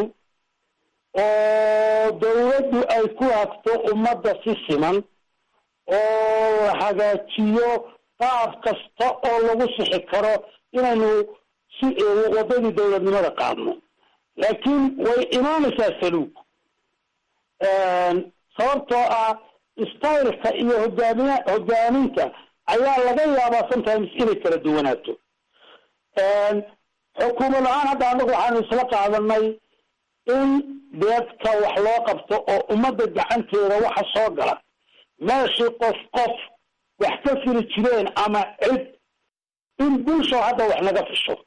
oo dawladdu ay ku hagto ummadda si siman oo la hagaajiyo qaab kasta oo lagu sixi karo inaynu si waddadii dawladnimada qaadno laakiin way imaanaysaa saluug sababtoo ah styleka iyo hogaamiya hogaaminta ayaa laga yaabaa sometimes inay kala duwanaato xukuumad ahaan hadda anagu waxaanu isla qaadanay in deedka wax loo qabto oo ummadda gacanteeda waxa soo gala meeshii qof qof wax ka fili jireen ama cid in bulsho hadda wax naga fisho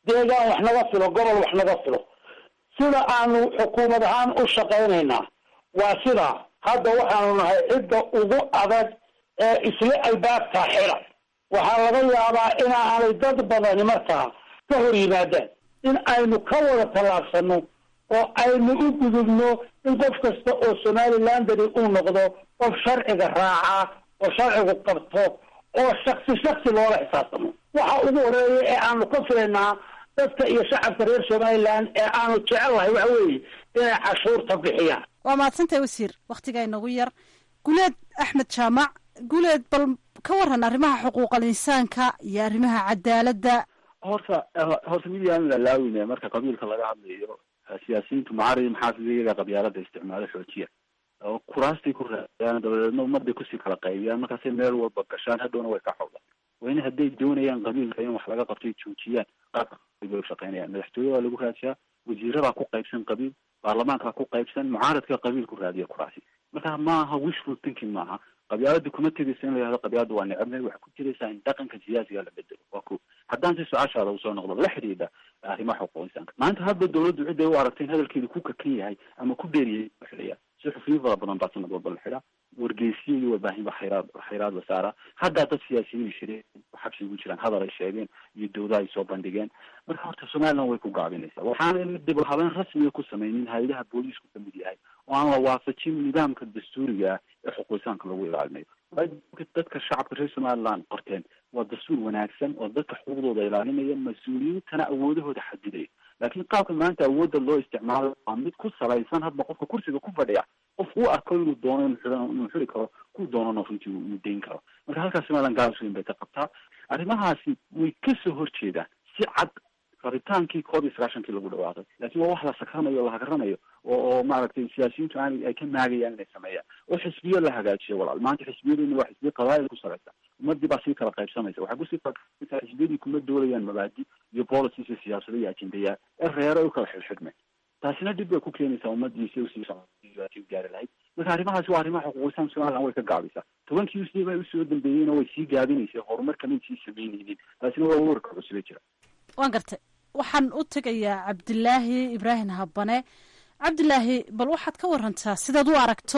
deegaan wax naga filo gobol wax naga filo sida aanu xukuumad ahaan u shaqaynaynaa waa sidaa hadda waxaanu nahay cidda ugu adag ee isla albaabkaa xira waxaa laga yaabaa inaanay dad badani markaa ka hor yimaadaan in aynu ka wada tallaabsano oo aynu u gudubno in qof kasta oo somalilandani uu noqdo qof sharciga raacaa oo sharcigu qabto oo shaksi shaksi loola xisaabtamo waxa ugu horeeya ee aanu ka filaynaa dadka iyo shacabka reer somaliland ee aanu jecellahay waxa weeye inay cashuurta bixiyaan waa mahadsantahay wasiir wakhtigaa inagu yar guleed axmed jaamac guleed bal ka waran arrimaha xuquuqal insaanka iyo arrimaha cadaaladda horta horta mid yaan lalaawine marka qabiilka laga hadlayo siyaasiyiintu macari maxaafid iyaga qabyaalada isticmaalo xoojiya oo kuraastay ku raadiyaan dabadeedna ummaday kusii kala qaybiyaan markaasay meel walba gashaan hadhowna way ka xowdaan wayna hadday doonayaan qabiilka in wax laga qabtay joojiyaan qaabka bay ushaqeynayaan madaxtooye waa lagu raadiyaa wasiiradaa ku qaybsan qabiil baarlamaankaa ku qaybsan mucaaradka qabiil ku raadiya kuraasi marka maaha wishful thinking maaha qabyaalada kuma tegaysa in la yihahdo qabyaalada waa necabnay waxay ku jiraysaa in dhaqanka siyaasiga la bedelo waa ko haddaan si su-aashaada usoo noqdo la xidhiidha arrimaha xuquuq insaanka maanta hadda dawladdu ciday u aragtay in hadalkeeda ku kakan yahay ama ku dheeriyay la xidhaya si xufriyo fara badan baa sanad walba la xidhaa wargeysiyo iyo warbaahin ba xayraad xayraad la saaraa haddaa dad siyaasiyiin shireen xabsi ugu jiraan hadal ay sheegeen iyo dawda ay soo bandhigeen marka horta somaliland way ku gaabinaysaa waxaana dib habeen rasmiga ku sameynin hay-adaha booliisku kamid yahay oo aan la waafajin nidaamka dastuuriga ah ee xuquuqisaanka lagu ilaalinayo dadka shacabka reer somaliland qorteen waa dastuur wanaagsan oo dadka xuquuqdooda ilaalinaya mas-uuliyiintana awoodahooda xadidaya laakiin qaabka maanta awoodda loo isticmaalo waa mid ku salaysan hadba qofka kursiga ku fadhiya qof uu arko inuu doono inuu xiri karo ku doonana runtii uu dayn karo marka halkaas somaliland gaabis weyn bay ka qabtaa arrimahaasi way kasoo horjeedaan si cad rabitaankii koob iyo sagaashankii lagu dhawaaqay laakiin waa wax la sakranayo o la hagaranayo oo oo maaragtay siyaasiyiintu aan ay ka maagayaan inay sameeyaan oo xisbiyo la hagaajiyo walaal maanta xisbiyaduna waa xisbiyo qabaayil ku salaysa ummadii baa sii kala qaybsamaysa waxay kusii kala xisbiyadii kuma doolayaan mabaadi iyo policies iyo siyaasado iyo ajendayaal ee reero ay u kala xidhxidhmeen taasina dhib bay ku keenaysaa ummadii si usii socoti gaari lahayd marka arrimahaasi waa arrimaha xuquuqisaan somaliland way ka gaabisaa tobankii usii bay usoo dambeeyeyna way sii gaabinaysay horumar kamay sii sameynaynin taasina waa warka cusube jira waan gartay waxaan u tegayaa cabdilaahi ibraahim habane cabdilaahi bal waxaad ka warantaa sidaad u aragto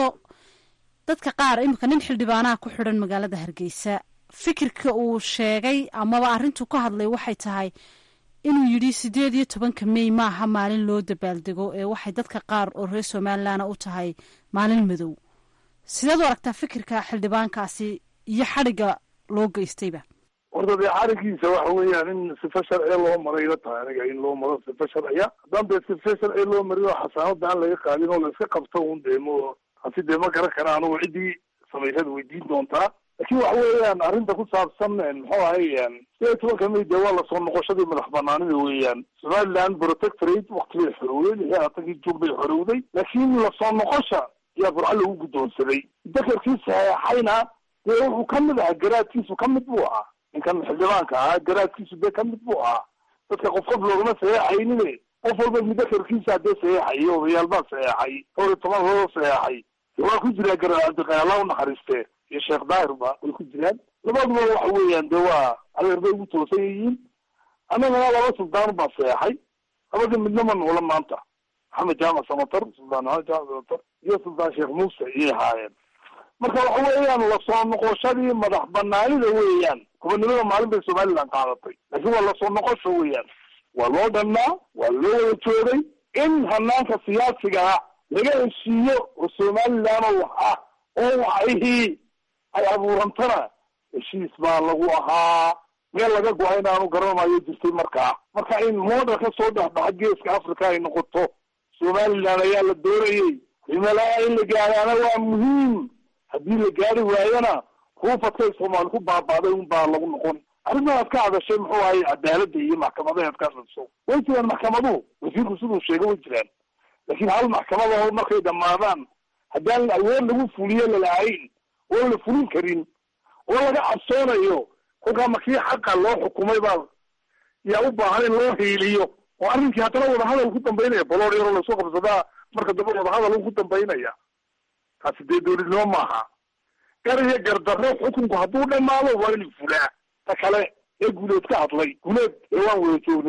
dadka qaar iminka nin xildhibaanaha ku xidhan magaalada hargeysa fikirka uu sheegay amaba arrintuu ka hadlay waxay tahay inuu yidhi sideed iyo tobanka mey maaha maalin loo dabaaldego ee waxay dadka qaar oo reer somalilandna u tahay maalin madow sidaad u aragtaa fikirka xildhibaankaasi iyo xadhigga loo geystayba horta dee xarigiisa waxa weeyaan in sifa sharciya loo maray ila tahay aniga in loo maro sifa sharciya haddaan dee sifa sharciya loo marin oo xasaanada aan laga qaadin oo la iska qabto un deemo hasi dee ma garan kara anugu ciddii samaysada weydiin doontaa laakiin waxa weeyaan arrinta ku saabsan muxuu ahay sideed iyo tobanka may dee waa lasoo noqoshadii madax banaanida weeyaan somaliland protectorate wakti bay xorowday lix iyo labaatankii juun bay xorowday laakiin lasoo noqosha ayaa burco lagu guddoonsaday dakarkii saxeexayna dee wuxuu kamid ahaa garaadkiisu kamid buu ahaa ninkan xildhibaanka ahaa garaadkiisu dee kamid buu ahaa dadka qof qof loogama saxeexaynine qof walba mudakarkiisa hadee saxeexayay odayaal baa saxeexay dhowr iyo toban loo saxeexay waa ku jiraa garaa cabdiqani allah unaxariiste iyo sheekh daahirba way ku jiraan labaduba waxa weeyaan dee waa adeer bay ugu toosan yihiin annagana laba suldaan baa saxeexay labada midna ma noola maanta maxamed jaamac samatar suldaan maxamed jaamac samatar iyo suldaan sheekh muuse iyay ahaayeen marka waxa weeyaan lasoo noqoshadii madax banaanida weeyaan gobonimada maalin bay somaliland qaadatay laakiin waa lasoo noqosho weeyaan waa loo dhannaa waa loo wada joogay in hanaanka siyaasigaa laga heshiiyo oo somaliland oo wax ah oo waxihii ay abuurantana heshiis baa lagu ahaa meel laga go-a inaanu garanmayo jirtay markaa marka in model ka soo dhexbaxa geeska africa ay noqoto somaliland ayaa la doonayay rimalaa in la gaaraana waa muhiim haddii la gaari waayona ruufadkay soomaali ku baabaaday un baa lagu noqon arrintaad ka hadashay muxuu ahay cadaaladda iyo maxkamadaheed ka hadlayso way jiraan maxkamaduhu wasiirku siduu sheegay way jiraan laakiin hal maxkamadaho markay dhamaadaan haddaan awood lagu fuliyo lalahayn oon la fulin karin oo laga cabsoonayo kolkaa markii xaqa loo xukumay baa yaa u baahan in loo hiiliyo oo arrinkii haddana wadahadal ku dambaynaya baloor yaroo lasoo qabsadaa marka dambe wadahadal ku dambaynaya taasi dee dowladnimo maaha gar iyo gardarro xukunku hadduu dhamaado waa in fulaa ta kale ee guuleed ka hadlay guuleed ee waan wada joognay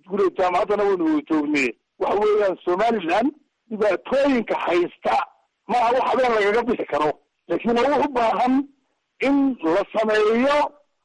iskuule jaamacaddana waynu wada joognee waxa weeyaan somaliland dhibaatooyinka haysta maaha wax habeen lagaga bixi karo laakiin waa u baahan in la sameeyo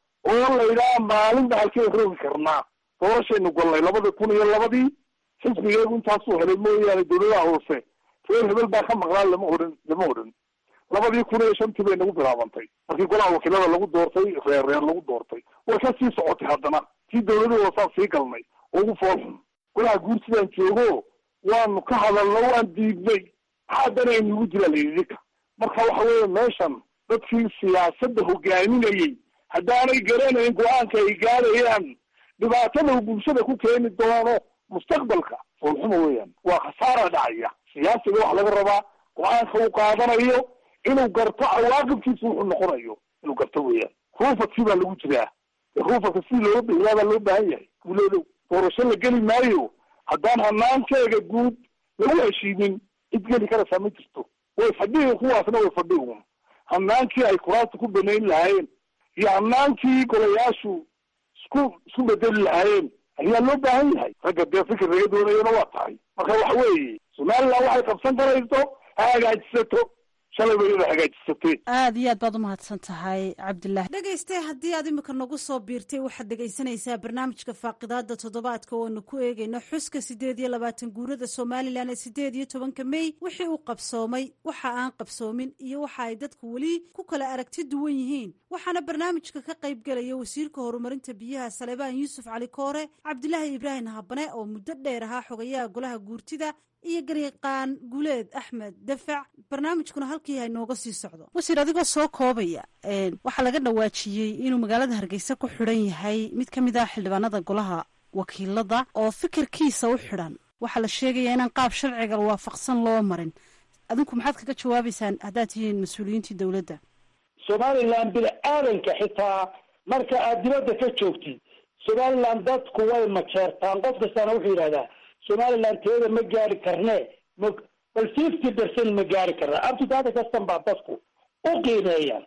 oo la yidhaha maalinba halkeen rogi karnaa doorashaynu gollay labada kun iyo labadii xisbigeegu intaasuu helay mooyaane dawladaha hoose reer hebel baa ka maqnaa lama odhan lama odhan labadii kun iyo shantii bay nagu bilaabantay markii golaha wakiilada lagu doortay reer reer lagu doortay way ka sii socotay haddana tii dawladii hoosaan sii galnay oo ugu foolxun golaha guursidaan joogo waanu ka hadalno waan diidnay maxaa dana inugu jira layidika marka waxa weeye meeshan dadkii siyaasadda hogaaminayey haddaanay garanayn go-aanka ay gaadayaan dhibaatada uu bulshada ku keeni doono mustaqbalka foolxuma weeyaan waa khasaara dhacaya siyaasiga waxa laga rabaa go-aanka uu qaadanayo inuu garto cawaaqibkiisa wuxuu noqonayo inuu garto weeyaan ruufadkii baa lagu jiraa ruufadka sidii looga bixiyaa baa loo baahan yahay guuleedow doorasho la geli maayo haddaan hanaankeega guud lagu heshiinin cid geli karaysaa ma jirto way fadhihi kuwaasna way fadhigun hanaankii ay kuraasta ku banayn lahaayeen iyo hanaankii golayaashu isku isku bedeli lahaayeen ayaa loo baahan yahay ragga dee fikir laga doonayona waa tahay marka waxa weeye somaliland waxay qabsan karayso ha hagaajisato shalay ba iyada hagaajisatee aada iyo aad baad umahadsan tahay cabdilaahi dhegayste haddii aad imika nagu soo biirtay waxaad dhegaysanaysaa barnaamijka faaqidaada toddobaadka ooanu ku eegayno xuska siddeed iyo labaatan guurada somalilan ee siddeed iyo tobanka mey wixii uu qabsoomay waxa aan qabsoomin iyo waxa ay dadku weli ku kala aragti duwan yihiin waxaana barnaamijka ka qayb gelaya wasiirka horumarinta biyaha salebaan yuusuf cali koore cabdilaahi ibraahim habane oo muddo dheer ahaa xogayaha golaha guurtida iyo gariiqaan guuleed axmed dafac barnaamijkuna halkii ha nooga sii socdo wasiir adigoo soo koobaya waxaa laga dhawaajiyey inuu magaalada hargeysa ku xidhan yahay mid ka mid ah xildhibaanada golaha wakiilada oo fikirkiisa u xidhan waxaa la sheegayaa inaan qaab sharciga waafaqsan loo marin adinku maxaad kaga jawaabaysaan haddaad tihiin mas-uuliyiintii dowladda somaliland bini-aadanka xitaa marka aad dibadda ka joogtid somaliland dadku way majeertaan qof kastaana wuxuu yidhahdaa somaliland teeda ma gaari karne ma bal fifty percent ma gaari karna abtidada kastan baa dadku u qiimeeyaan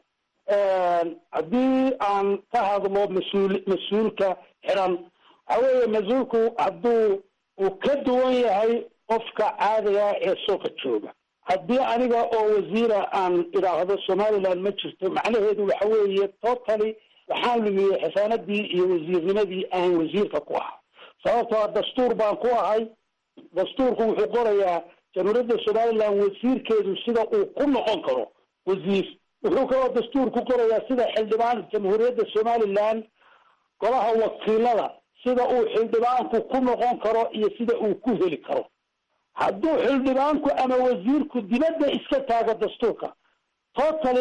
haddii aan ka hadlo mas-uul mas-uulka xiran waxa weeye mas-uulku hadduu uu ka duwan yahay qofka caadiga ee suuqa jooga haddii aniga oo wasiira aan idhaahdo somaliland ma jirto macnaheedu waxa weeye totally waxaan lumiyey xisaanadii iyo wasiirnimadii aan wasiirka ku ahaa sababtoo dastuur baan ku ahay dastuurku wuxuu qorayaa jamhuuriyadda somaliland wasiirkeedu sida uu ku noqon karo wasiir wuxuu kaloo dastuurku qorayaa sida xildhibaan jamhuuriyadda somaliland golaha wakiilada sida uu xildhibaanku ku noqon karo iyo sida uu ku heli karo hadduu xildhibaanku ama wasiirku dibadda iska taago dastuurka totally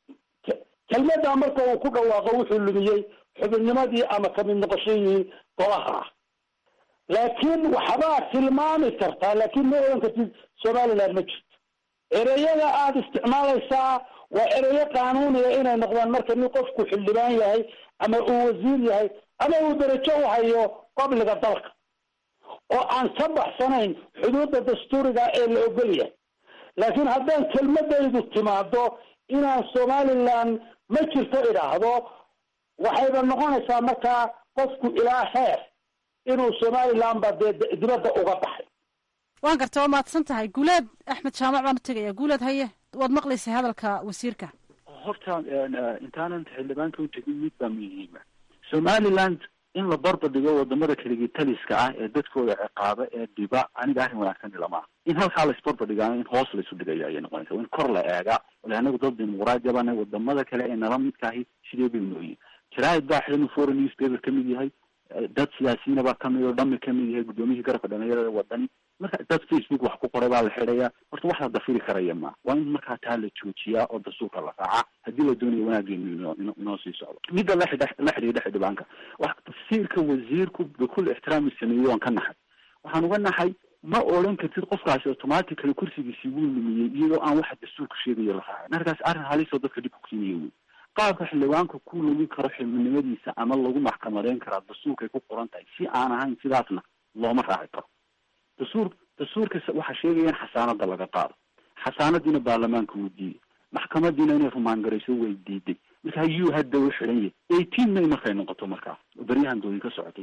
kelmaddaa marka uu ku dhawaaqo wuxuu lumiyey xubinnimadii ama kamid noqoshadii golaha ah laakiin waxbaa tilmaami kartaa laakiin ma odan kartid somaliland ma jirto ereyada aada isticmaalaysaa waa ereyo qaanuuniya inay noqdaan marka nin qofku xildhibaan yahay ama uu wasiir yahay ama uu darajo u hayo qabliga dalka oo aan ka baxsanayn xuduudda dastuuriga ee la ogol yahay laakiin haddaan kelmadaydu timaado inaan somaliland ma jirto idhaahdo waxayba noqonaysaa markaa qofku ilaa heer inuu somaliland ba dee dibadda uga baxay waan garta waa mahadsan tahay guuleed axmed jaamac baan u tegaya guuleed haye waad maqlaysay hadalka wasiirka horta intaanan xildhibaanka u tegin mid baa muhiima somaliland in la barba dhigo wadamada keligii taliska ah ee dadkooda ciqaaba ee dhiba aniga arrin wanaagsan ilama in halkaa la isbarba dhigaano in hoos la isu dhigaya ayay noqonaysa in kor la eegaa ole anagu dad dimuquraadi bana wadamada kale ee nala midka ahi sidee bay nooyihin jaraa'id baa xidhan foreign newspaper kamid yahay dad siyaasiyiina baa kamid oo dhami kamid yahay guddoomiyihii garabka dhalinyarada wadani marka dad facebook wax ku qoray baa la xidhayaa horta wax la dafiri karaya ma waa in markaa taa la joojiyaa oo dastuurka la raacaa haddii la doonayo wanaageenu ino inoo sii socdo midda la xidha la xidhiidha xildhibaanka wax tafsiirka wasiirku bikul ixtiraami sameeyey waan ka naxay waxaan uga naxay ma odhan kartid qofkaasi automatically kursigiisi wuu lumiyey iyadoo aan waxa dastuurka sheegayo la raacay markaas arrin halisoo dadka dhib ku keenaya wey qaabka xildhibaanka ku lumin karo xibnimadiisa ama lagu maxkamadeyn karaa dastuurkay ku qoran tahay si aan ahayn sidaasna looma raaci karo dastuur dastuurka waxaa sheegaya in xasaanada laga qaado xasaanadiina baarlamaanka wuu diiday maxkamadiina inay rumaangarayso way diiday marka yuu hadda u xidhan yahay eighteen may markay noqoto markaa oo beryahan doodi ka socotay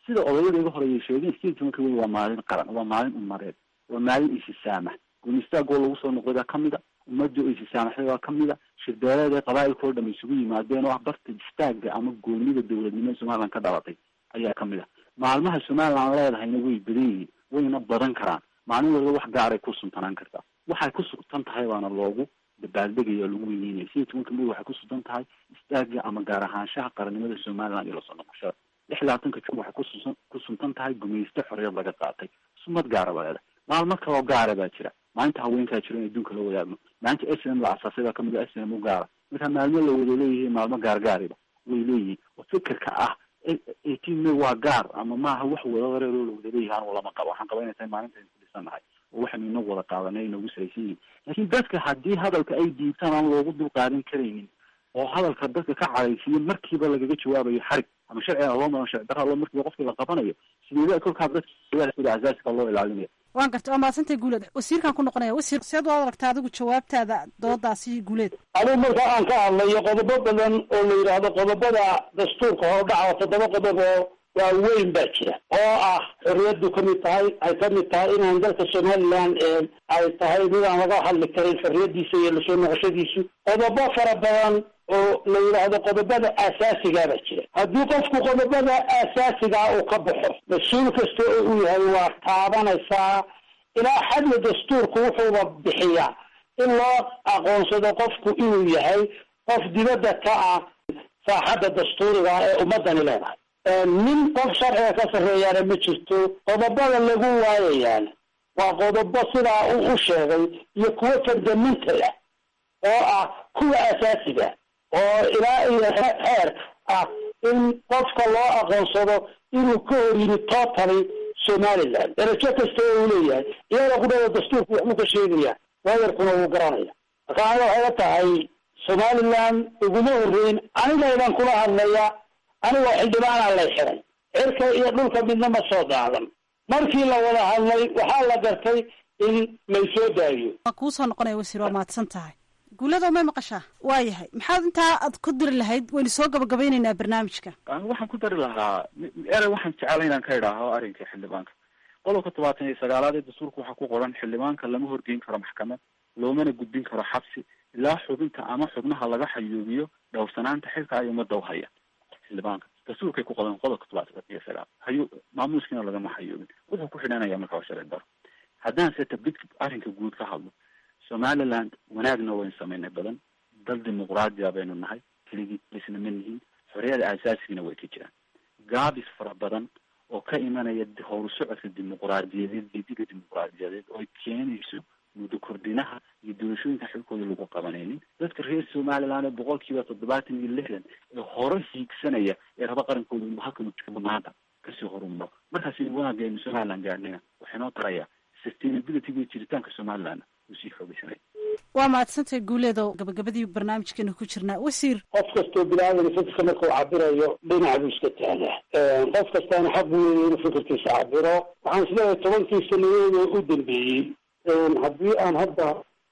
sida odayada iga horeeyay sheegeen sideed tobanka wey waa maalin qaran waa maalin umareed waa maalin isisaamax guunistaagoo lagu soo noqday baa kamid a ummadda oo isisaamaxday baa kamid a shirbeeleed ee qabaa'ilka oo dham isugu yimaadeen oo ah barta istaaga ama goonida dowladnimo ee somaliland ka dhalatay ayaa kamid a maalmaha somaliland leedahayna way badan yihiin wayna badan karaan maalin walba wax gaaray ku suntanaan kartaa waxay ku sugtan tahay baana loogu dabaaldegaya lagu weyneynaya sideed tobanka may waxay ku sugan tahay istaaga ama gaar ahaanshaha qarannimada somaliland iyo lasoo noqoshada lix labaatanka jun waxay kususan ku suntan tahay gumayste xorriyad laga qaatay sumad gaara ba leedahay maalmo kaloo gaara baa jira maalinta haweenkaa jira in adduunka la wadaagno maalinta s m la asaasay baa kamid a s m u gaara marka maalmo la wada leeyihiin maalmo gaargaariba way leeyihiin oo fikirka ah eighteen may waa gaar ama maaha wax wadareeroo la wada leeyahay anu lama qabo waxaan qaba inay tahay maalinta aynu ku dhisannahay oo waxaynu inagu wada qaadanay inagu saraysan yihiin laakiin dadka haddii hadalka ay diibtaan aan loogu dul qaadan karaynin oo hadalka dadka ka cadhaysiiyo markiiba lagaga jawaabayo xarig ama sharciga loo maro sharci darra loo markiiba qofkii la qabanayo sideeda kolkaa dadka sida asaasiga loo ilaalinaya waan garta waa mahadsantay guuleed wasiirkaan ku noqonaya wasiir seed waad aragtaa adigu jawaabtaada doodaasi guuleed anigu marka aan ka hadlayo qodobo badan oo la yidhaahdo qodobada dastuurka hordhaca toddoba qodob oo waaweyn baa jira oo ah xorriyadu kamid tahay ay kamid tahay inaan dalka somaliland ay tahay mid aan laga hadli karin xorriyadiisa iyo lasoo noqoshadiisu qodobo fara badan oo la yidhaahdo qodobada aasaasigaa baa jira haddii qofku qodobada aasaasigaa uu ka baxo mas-uul kasta oo uu yahay waa taabanaysaa ilaa xadla dastuurku wuxuuba bixiyaa in loo aqoonsado qofku inuu yahay qof dibadda ka ah saaxadda dastuuriga ee ummadani leedahay nin qof sharciga ka sarreeyaana ma jirto qodobada lagu waayayaan waa qodobo sidaa uu u sheegay iyo kuwo fundamental ah oo ah kuwa asaasiga oo ilaa iyo xeer ah in qofka loo aqoonsado inuu ka hor yimi totally somaliland darajo kasta oo uu leeyahay iyada kudhada dastuurku waxbuu ka sheegaya waayarkuna wuu garanaya marka aniga waxay la tahay somaliland iguma horreyn anigaydan kula hadlaya anigoo xildhibaanaa lay xiray cirka iyo dhulka midna ma soo daadan markii la wada hadlay waxaa la gartay in laysoo daayo waa kuu soo noqonaya wasiir waa mahadsan tahay guuladoo may maqashaa waa yahay maxaad intaa aad ku diri lahayd waynu soo gabagabeynaynaa barnaamijka waxaan ku dari lahaa erey waxaan jeclay inaan ka idhaaho arrinka xildhibaanka qodobka tobaatan iyo sagaalaad ee dastuurka waxaa ku qoran xildhibaanka lama horgeyn karo maxkamad loomana gudbin karo xabsi ilaa xubinta ama xubnaha laga xayuubiyo dhowrsanaanta xilka ay ummadda u haya xildhibaanka dastuurkay ku qodan qodobka tobaatan iyo sagaal hayu maamuuskiina lagama xayuubin wuxuu ku xidhanaya marka waa sharci daro haddaan se tabid arrinka guud ka hadlo somaliland wanaagna waynu samaynay badan dal dimuqraadiya baynu nahay keligii isna ma nihin xorriyada aasaasigiina way ka jiraan gaabis fara badan oo ka imanaya howru socodka dimuqraadiyadeed didiga dimuqraadiyadeed oo keenayso muddo kordhinaha iyo doorashooyinka xilkooda lagu qabanaynin dadka reer somaliland ee boqol kiiba toddobaatan iyo lixdan ee hore hiigsanaya ee raba qarankooda inuu halkan joogo maanta kasii horumaro markaas wanaagga aynu somaliland gaadhnayna waxay noo tarayaa sustainabilityga jiritaanka somaliland uu sii xoogeysanaya waa mahadsantahay guuleedo gabagabadii barnaamijkeena ku jirnaa wasiir qof kastoo bilaadan fikirka markuu cabirayo dhinac buu iska taagaa qof kastaana xaq buu leeyahy inuu fikirkiisa cabiro waxaan isleeyahay tobankii sanadeeda u dambeeyey haddii aan hadda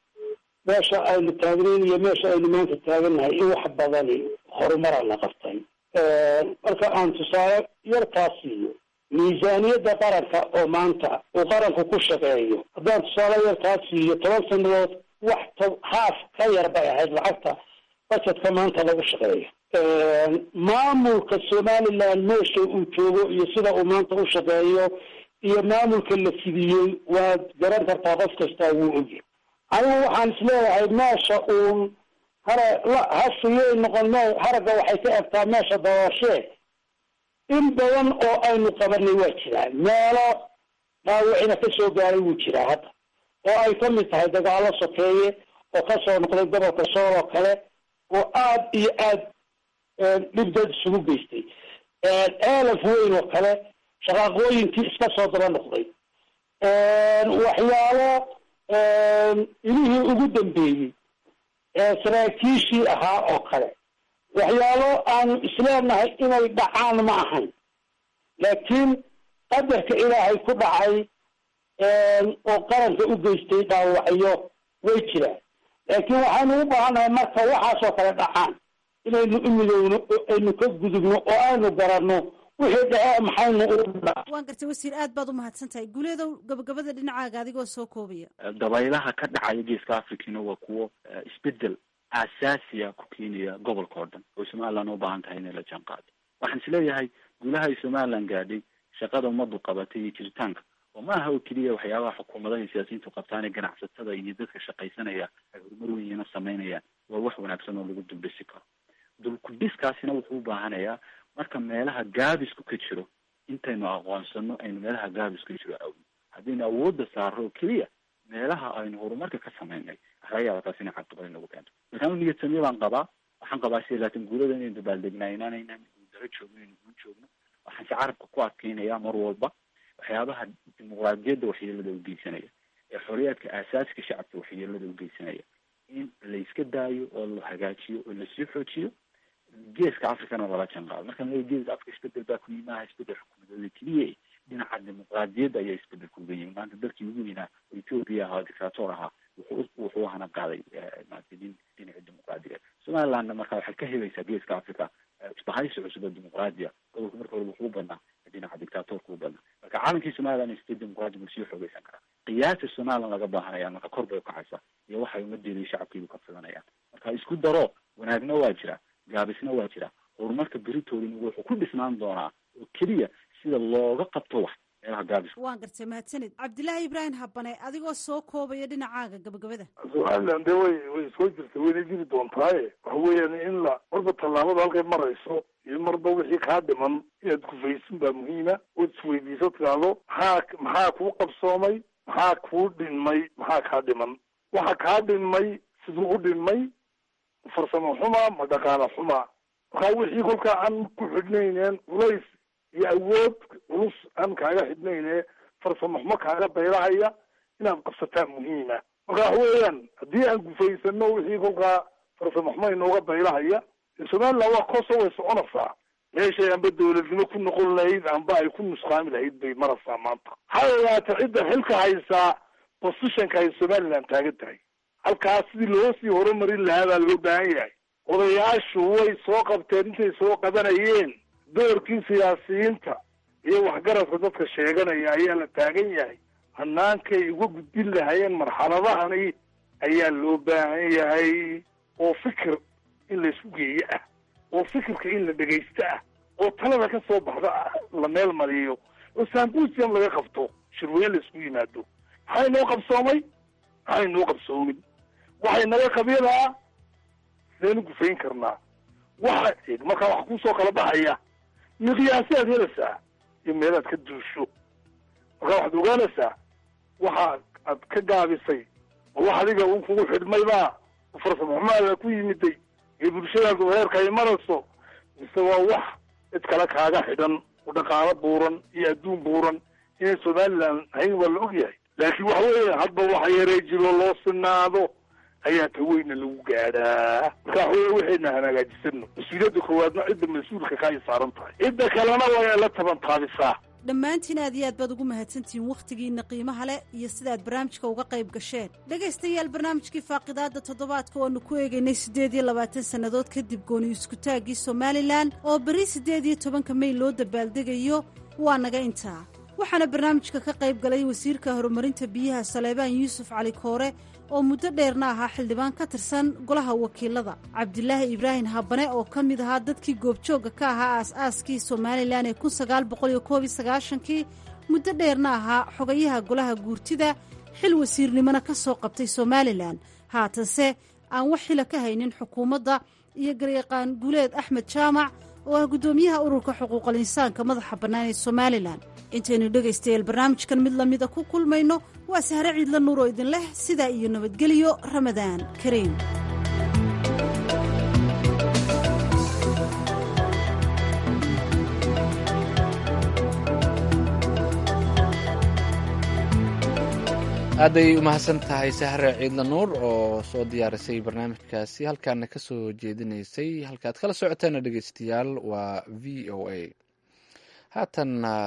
meesha aynu taagnayn iyo meesha aynu maanta taagannahay in wax badani horumara la qabtay marka aan tusaale yarkaas siiyo miisaaniyadda qaranka oo maanta uu qaranku ku shaqeeyo haddaan tusaale yarkaas siiyo toban sanadood wax to haaf ka yar bay ahayd lacagta bajetka maanta lagu shaqeeyo maamulka somaliland meesha uu joogo iyo sida uu maanta u shaqeeyo iyo maamulka la fidiyey waad garan kartaa qof kastaa wuu ogyahay anigu waxaan isleeyahay meesha uun hara hasiyay noqon me haragga waxay ka egtaa meesha dabooshe in badan oo aynu qabanay waa jiraan meelo dhaawicina ka soo gaaray wuu jiraa hadda oo ay ka mid tahay dagaalo sokeeye oo kasoo noqday gobolka sool oo kale oo aad iyo aad dhib dad isugu geystay eelaf weyn oo kale shaqaaqooyinkii iska soo daba noqday waxyaalo ilihii ugu dambeeyey saraakiishii ahaa oo kale waxyaalo aanu isleenahay inay dhacaan ma ahayn laakiin qadarka ilaahay ku dhacay oo qaranka u geystay dhaawacyo way jiraan laakiin waxaynu u baahannahay marka waxaasoo kale dhacaan inaynu u midowno oo aynu ka gudubno oo aynu garanno wixii dhace maxaynu u waan gartay wasiir aad baad u mahadsan tahay guuleedow gabagabada dhinacaaga adigoo soo koobaya dabaylaha ka dhacaya geeska africana waa kuwo isbedel asaasiya ku keenaya gobolka oo dhan oo somaliland u baahan tahay inay la jaan qaado waxaan isleeyahay guulaha ay somaliland gaadhay shaqada ummaddu qabatay iyo jiritaanka oo ma aha oo keliya waxyaabaha xukuumadaha iyo siyaasiyiintu qabtaan ee ganacsatada iyo dadka shaqaysanaya ay horumar weynina sameynayaan waa wax wanaagsan oo lagu duldhisi karo dulkudhiskaasina wuxuu u baahanayaa marka meelaha gaabisku ka jiro intaynu aqoonsano aynu meelaha gaabisku ka jiro awno haddaynu awoodda saaro oo keliya meelaha aynu horumarka ka sameynay laga yaaba taas inay caqabad inagu keento markaan niyad samiyo baan qabaa waxaan qabaa sida laakiin guulada inaynu dabaaldegnaa inaanaynan guuldaro joogno inaynu guul joogno waxaan si carabka ku adkeynaya mar walba waxyaabaha dimuqraadiyadda waxyeelada u geysanaya ee xorriyaadka aasaaska shacabka waxyeelada u geysanaya in la iska daayo oo la hagaajiyo oo lasii xoojiyo geeska africana lala jaan qaado markaan leeya geeska africa isbedel baa ku yimaha isbedel xukuumadooda keliya dhinaca dimuqraadiyadda ayaa isbedel kuga yimi maanta dalkii ugu weynaa oo ethoopia ahaa dictator ahaa wuxuu wuxuu hana qaaday maarata din dhinaca dimuqraadiga somalilandna marka waxay ka helaysaa geeska africa isbahaysi cusub oo dimuqraadiya gobolka marka hore wuxuu badnaa dhinaca dictatorka u badnaa marka caalankii somaliland state dimuqraadi buu sii xoogeysan karaa qiyaasta somaliland laga baahanayaan marka kor bay ukacaysaa iyo waxay ummadeeda iyo shacabkeedu ka filanayaan marka isku daro wanaagna waa jira gaabisna waa jira horumarka beritoodina wuxuu ku dhisnaan doonaa oo keliya sida looga qabto wax meelaha gaabiska waan gartay mahadsanid cabdilaahi ibraahim habane adigoo soo koobaya dhinacaaga gabagabada somaliland dee way way soo jirtay wayna jiri doontaaye waxa weeyaan in la marba tallaabada halkay marayso iyo marba wixii kaa dhiman inaad kufaysin baa muhiima ood isweydiiso tidhaahdo maxaa maxaa kuu qabsoomay maxaa kuu dhinmay maxaa kaa dhiman waxa kaa dhinmay siduu u dhinmay farsamo xuma ma dhaqaala xuma markaa wixii kolkaa aan ku xidhnayneen culays iyo awood culus aan kaaga xidhnayne farsamo xumo kaaga bayrahaya inaad qabsataa muhiima marka waxa weeyaan haddii aan gufaysano wixii kolkaa farsamo xumo inooga bayrahaya somaliland waa koso way soconaysaa meeshay amba dawladnimo ku noqon lahayd amba ay ku nusqaami lahayd bay maraysaa maanta ha ogaata cidda xilka haysaa positionka ay somaliland taagan tahay halkaas sidii loo sii horumarin lahaa baa loo baahan yahay odayaashu way soo qabteen intay soo qabanayeen doorkii siyaasiyiinta iyo waxgaradka dadka sheeganaya ayaa la taagan yahay hanaankay uga gudbin lahayeen marxaladahani ayaa loo baahan yahay oo fikir in la isku geeyo ah oo fikirka in la dhegaysto ah oo talada ka soo baxda la meel mariyo oo sambusium laga qabto shirweyne la isku yimaado maxay noo qabsoomay maxay noo qabsoomin waxay naga qabiilaa sidaynu gufayn karnaa waxa markaa wax kusoo kala baxaya miqyaasiaad helaysaa iyo meelaad ka duusho markaa waxaad ogaanaysaa waxa aad ka gaabisay ma wax adiga un kugu xidhmaybaa farsamo xumaada ku yimiday iyo bulshadaadu heerka ay marayso mise waa wax cid kale kaaga xidhan oo dhaqaalo buuran iyo adduun buuran inay somaliland ahayn waa la ogyahay laakiin waxa weeya hadba waxa yaree jiro loo sinaado ayaa ta weyna lagu gaadhaa marka waxa wey waxayna hanaagaajisano mas-uuliyadda koowaadna cidda mas-uulka ka ay saaran tahay cidda kalena waa la taban taabisaa dhammaantiin aad iyo aad baad ugu mahadsantihiin wakhtigiinna qiimaha leh iyo sidaad barnaamijka uga qayb gasheen dhegaystayaal barnaamijkii faaqidaadda toddobaadka oonu ku eegaynay siddeed iyo labaatan sannadood kadib gooni iskutaaggii somalilan oo berri siddeed iyo tobanka mey loo dabaaldegayo waa naga intaa waxaana barnaamijka ka qayb galay wasiirka horumarinta biyaha saleebaan yuusuf cali koore oo muddo dheerna ahaa xildhibaan ka tirsan golaha wakiilada cabdilaahi ibraahim habane oo ka mid ahaa dadkii goobjoogga ka ahaa aas-aaskii somalilan ee kun sagaal boqol iyo koob iyo sagaashankii muddo dheerna ahaa xogayaha golaha guurtida xil wasiirnimona ka soo qabtay somalilan haatanse aan wax xila ka haynin xukuumadda iyo garyaqaan guuleed axmed jaamac oo ah guddoomiyaha ururka xuquuqal insaanka madaxa bannaan ee somalilan intaynu dhegaystayaal barnaamijkan mid lamida ku kulmayno waa sahre ciidla nuur oo idin leh sidaa iyo nabadgelyo ramadaan kariim aaday u mahadsan tahay sahre ciidla nuur oo soo diyaarisay barnaamijkaasi halkaana ka soo jeedinaysay halkaad kala socotaana dhegeystayaal waa v o a haatanna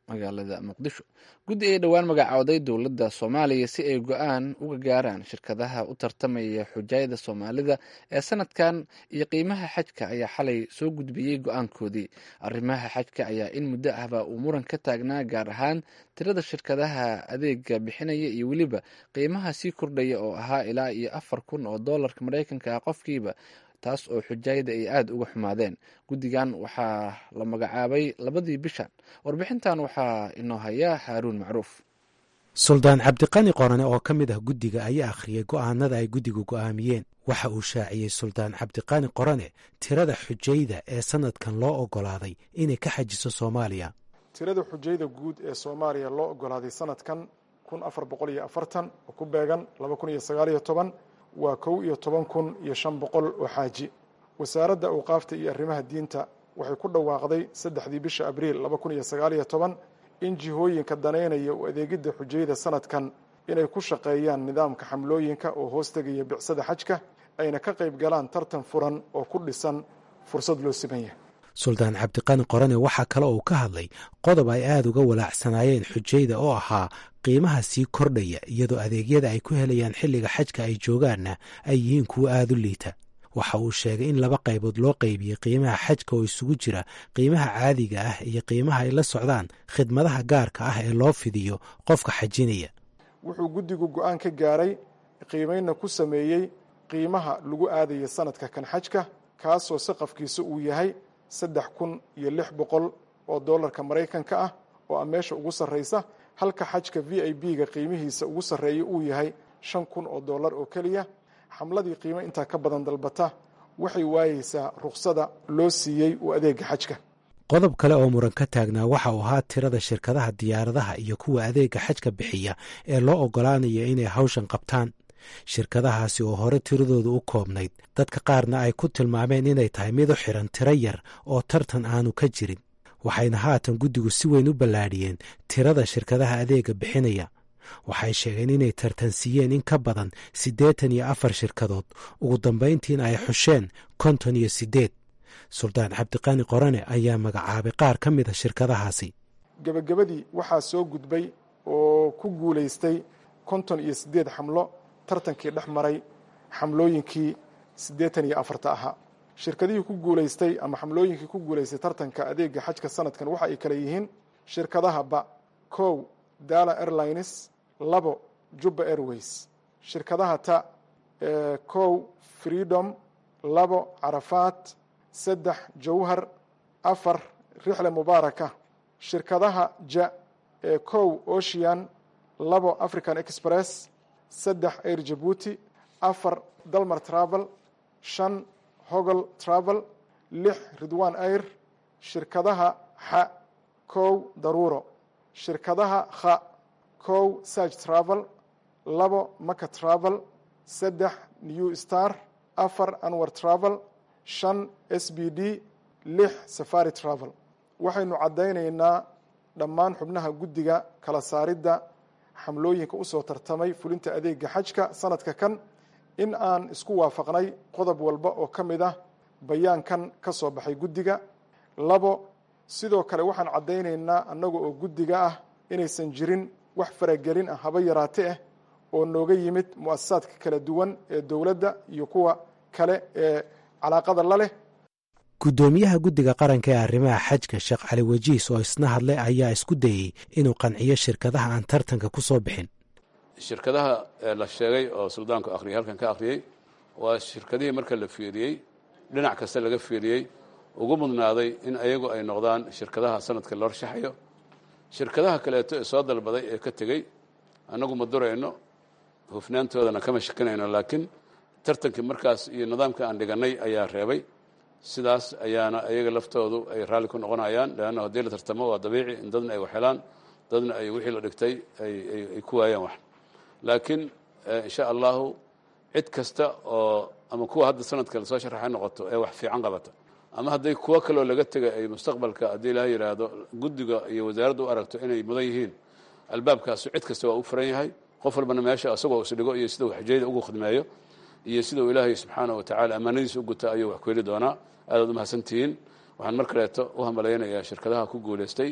magaalada muqdisho guddi ay dhowaan magacooday dowladda soomaaliya si ay go-aan uga gaaraan shirkadaha u tartamaya xujaayada soomaalida ee sanadkan iyo qiimaha xajka ayaa xalay soo gudbiyey go-aankoodii arrimaha xajka ayaa in muddo ahba uu muran ka taagnaa gaar ahaan tirada shirkadaha adeega bixinaya iyo weliba qiimaha sii kordhaya oo ahaa ilaa iyo afar kun oo doolarka maraykanka ah qofkiiba taas oo xujaayada ay aada uga xumaadeen guddigan waxaa la magacaabay labadii bishan warbixintan waxaa inoo hayaa haaruun macruuf suldaan cabdiqani qorane oo ka mid ah guddiga ayaa akhriyay go'aanada ay guddigu go'aamiyeen waxa uu shaaciyey suldaan cabdiqani qorane tirada xujayda ee sanadkan loo oggolaaday inay ka xajiso soomaaliya tirada xujayda guud ee soomaaliya loo oggolaaday sanadkan kun afar boqol iyo afartan oo ku beegan laba kun iyo sagaaliyo toban waa kow iyo toban kun iyo shan boqol oo xaaji wasaaradda awqaafta iyo arrimaha diinta waxay ku dhawaaqday saddexdii bisha abriil laba kun iyo sagaaliyo toban in jihooyinka danaynaya u adeegidda xujayada sanadkan inay ku shaqeeyaan nidaamka xamlooyinka oo hoos tegaya bicsada xajka ayna ka qayb galaan tartan furan oo ku dhisan fursad loo siman yahay suldaan cabdiqani qorane waxaa kale uu ka hadlay qodob ay aada uga walaacsanaayeen xujayda oo ahaa qiimaha sii kordhaya iyadoo adeegyada ay ku helayaan xilliga xajka ay joogaanna ay yihiin kuwo aada u liita waxa uu sheegay in laba qaybood loo qaybiyey qiimaha xajka oo isugu jira qiimaha caadiga ah iyo qiimaha ay la socdaan khidmadaha gaarka ah ee loo fidiyo qofka xajinaya wuxuu guddigu go-aan ka gaaray qiimaynna ku sameeyey qiimaha lagu aadaya sanadka kan xajka kaasoo saqafkiisa uu yahay saddex kun iyo lix boqol oo doolarka maraykanka ah oo a meesha ugu sarraysa halka xajka v i b ga qiimihiisa ugu sarreeya uu yahay shan kun oo dollar oo keliya xamladii qiimo intaa ka badan dalbata waxay waayeysaa ruksada loo siiyey u adeega xajka qodob kale oo muran ka taagnaa waxa uu ahaa tirada shirkadaha diyaaradaha iyo kuwa adeega xajka bixiya ee loo oggolaanaya inay hawshan qabtaan shirkadahaasi oo hore tiradooda u koobnayd dadka qaarna ay ku tilmaameen inay tahay mid u xiran tiro yar oo tartan aanu ka jirin waxayna haatan guddigu si weyn u ballaadhiyeen tirada shirkadaha adeega bixinaya waxay sheegeen inay tartansiiyeen in ka badan siddeetan iyo afar shirkadood ugu dambayntiina ay xusheen konton iyo siddeed suldaan cabdiqani qorane ayaa magacaabay qaar ka mid a shirkadahaasi gebagabadii waxaa soo gudbay oo ku guulaystay konton iyo siddeed xamlo tartankii dhex maray xamlooyinkii siddeetan iyo afarta ahaa shirkadihii ku guulaystay ama xamlooyinkii ku guulaystay tartanka adeega xajka sanadkan waxa ay kale yihiin shirkadaha ba kow dala airlines labo jubba airways shirkadaha ta kow freedom labo carafaat saddex jawhar afar rixle mubaaraka shirkadaha ja ee kow ocean labo african express saddex air jabuuti afar dalmar travel shan hogol travel lix ridwan air shirkadaha xa kow daruuro shirkadaha kha kow sarg travel labo maka travel saddex new star afar anwar travel shan s b d lix safari travel waxaynu caddaynaynaa dhammaan xubnaha guddiga kala saaridda xamlooyinka usoo tartamay fulinta adeega xajka sanadka kan in aan isku waafaqnay qodob walba oo ka mid ah bayaankan ka soo baxay guddiga labo sidoo kale waxaan caddaynaynaa annaga oo guddiga ah inaysan jirin wax faragelin ah haba yaraate ah oo nooga yimid mu'asasaadka kala duwan ee dowladda iyo kuwa kale ee calaaqada la leh guddoomiyaha guddiga qaranka ee arrimaha xajka sheekh cali wajiis oo isna hadlay ayaa isku dayey inuu qanciyo shirkadaha aan tartanka ku soo bixin shirkadaha la sheegay oo suldaanku akhriyay halkan ka akhriyey waa shirkadihii marka la fiiriyey dhinac kasta laga fiiriyey ugu mudnaaday in ayagu ay noqdaan shirkadaha sanadka la horshaxayo shirkadaha kaleeto ee soo dalbaday ee ka tegey annagu ma durayno hufnaantoodana kama shakinayno laakiin tartankii markaas iyo nidaamka aan dhigannay ayaa reebay sidaas ayaana ayaga laftoodu ay raalli ku noqonayaan leanna haddii la tartamo waa dabiici in dadna ay waxhelaan dadna ay wixii la dhigtay ay ku waayaan wax laakiin insha allahu cid kasta oo ama kuwa hadda sanadka lasoo sharaxay noqoto ee wax fiican qabata ama hadday kuwo kaloo laga tegay ay mustaqbalka haddii ilaha yidhaahdo guddiga iyo wasaaradda u aragto inay mudan yihiin albaabkaasu cid kasta waa u furan yahay qof walbana meesha isagoo isdhigo iyo sida uu xujayda ugu khidmeeyo iyo sida uu ilaahay subxaana wa tacala ammaanadiisa u guta ayuu wax ku heli doonaa aadaad umahadsantihiin waxaan mar kaleeto u hambalaynayaa shirkadaha ku guulaystay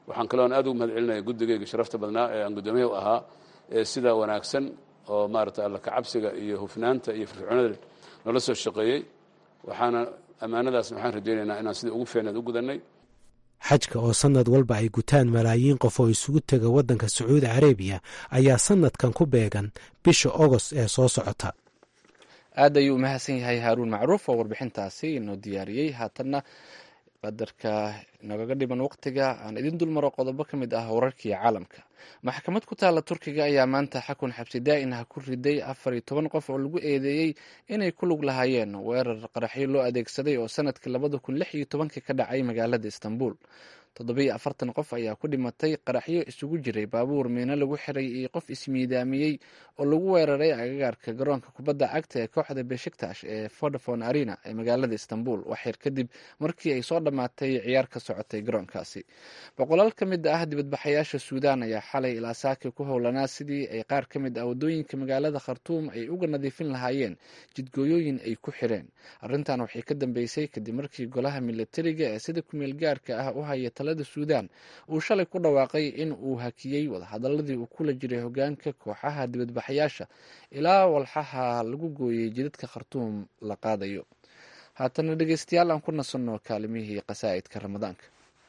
waxaan kaloon aad ugu mahad celinaya guddigayga sharafta badnaa ee aan guddoomiyaha u ahaa ee sida wanaagsan oo maarata alla kacabsiga iyo hufnaanta iyo firfircoonada noola soo shaqeeyey waxaana ammaanadaasna waxaan rajaynaynaa inaan sidai ugu fiicneed u gudanay xajka oo sannad walba ay gutaan malaayiin qof oo isugu tega waddanka sacuudi carabiya ayaa sannadkan ku beegan bisha ogost ee soo socota aad ayuu umahadsan yahay haaruun macruuf oo warbixintaasi inoo diyaariyey haatanna qadarka nagaga dhiman waqtiga aan idin dulmaro qodobo ka mid ah wararkii caalamka maxkamad ku taalla turkiga ayaa maanta xakun xabsi daa'in ah ku riday afar iyo toban qof oo lagu eedeeyey inay ku lug lahaayeen weerar qaraxyo loo adeegsaday oo sanadkii labada kun lix iyo tobankii ka dhacay magaalada istanbul toddobiyo afartan qof ayaa ku dhimatay qaraxyo isugu jiray baabuur miino lagu xiray iyo qof ismiidaamiyey oo lagu weeraray agagaarka garoonka kubadda cagta ee kooxda beshiktash ee vodafone arena ee magaalada istanbul waxyar kadib markii ay soo dhammaatay ciyaar ka socotay garoonkaasi boqolaal ka mid ah dibadbaxayaasha suudaan ayaa xalay ilaa saaki ku howlanaa sidii ay qaar ka mid ah waddooyinka magaalada khartuum ay uga nadiifin lahaayeen jidgooyooyin ay ku xireen arrintan waxay ka dambeysay kadib markii golaha milatariga ee sida kumeel gaarka ah u haya talada suudaan uu shalay ku dhawaaqay in uu hakiyey wadahadaladii uu kula jiray hogaanka kooxaha dibadbaxayaasha ilaa walxaha lagu gooyey jidadka khartuum la qaadayo haatana dhegeystayaal aan ku nasanno kaalimihii qasaa'idka ramadaanka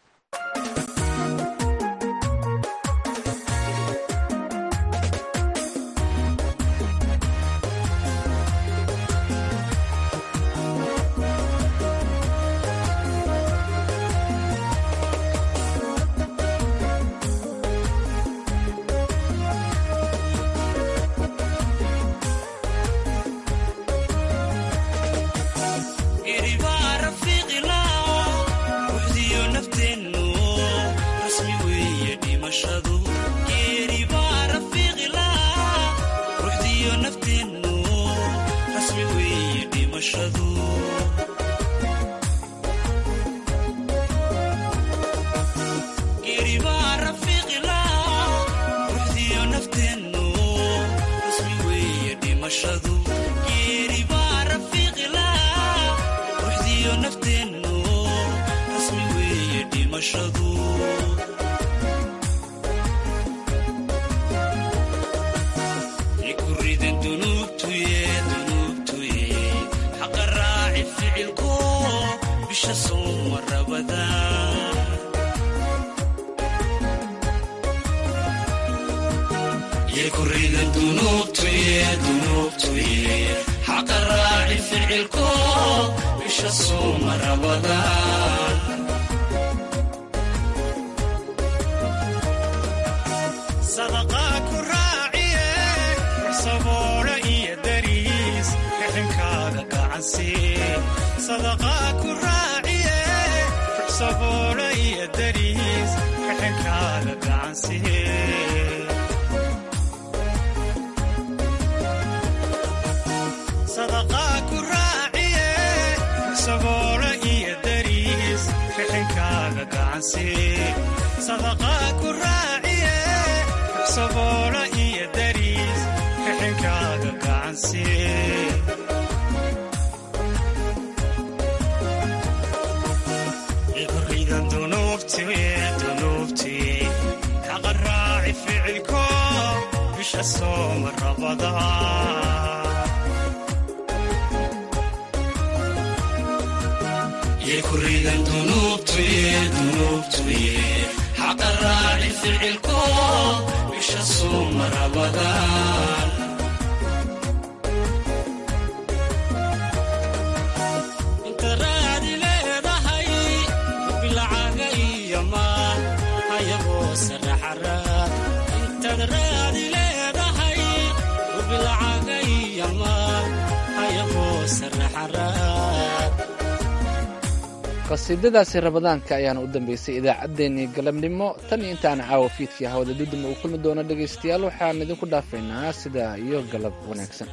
qasiidadaasi ramadaanka ayaana u dambeysay idaacaddeenii galabnimo tan iyo intaana caawa fiidkii hawada duduma uu kulmi doono dhegaystayaal waxaan idinku dhaafaynaa sidaa iyo galab wanaagsan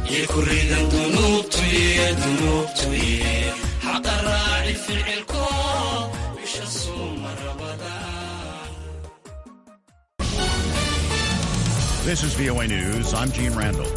يكرد ذنوبتي ذنوبتي حق الراعي في العلكم مش الصوم رمضان This is VOA News. I'm Gene Randall.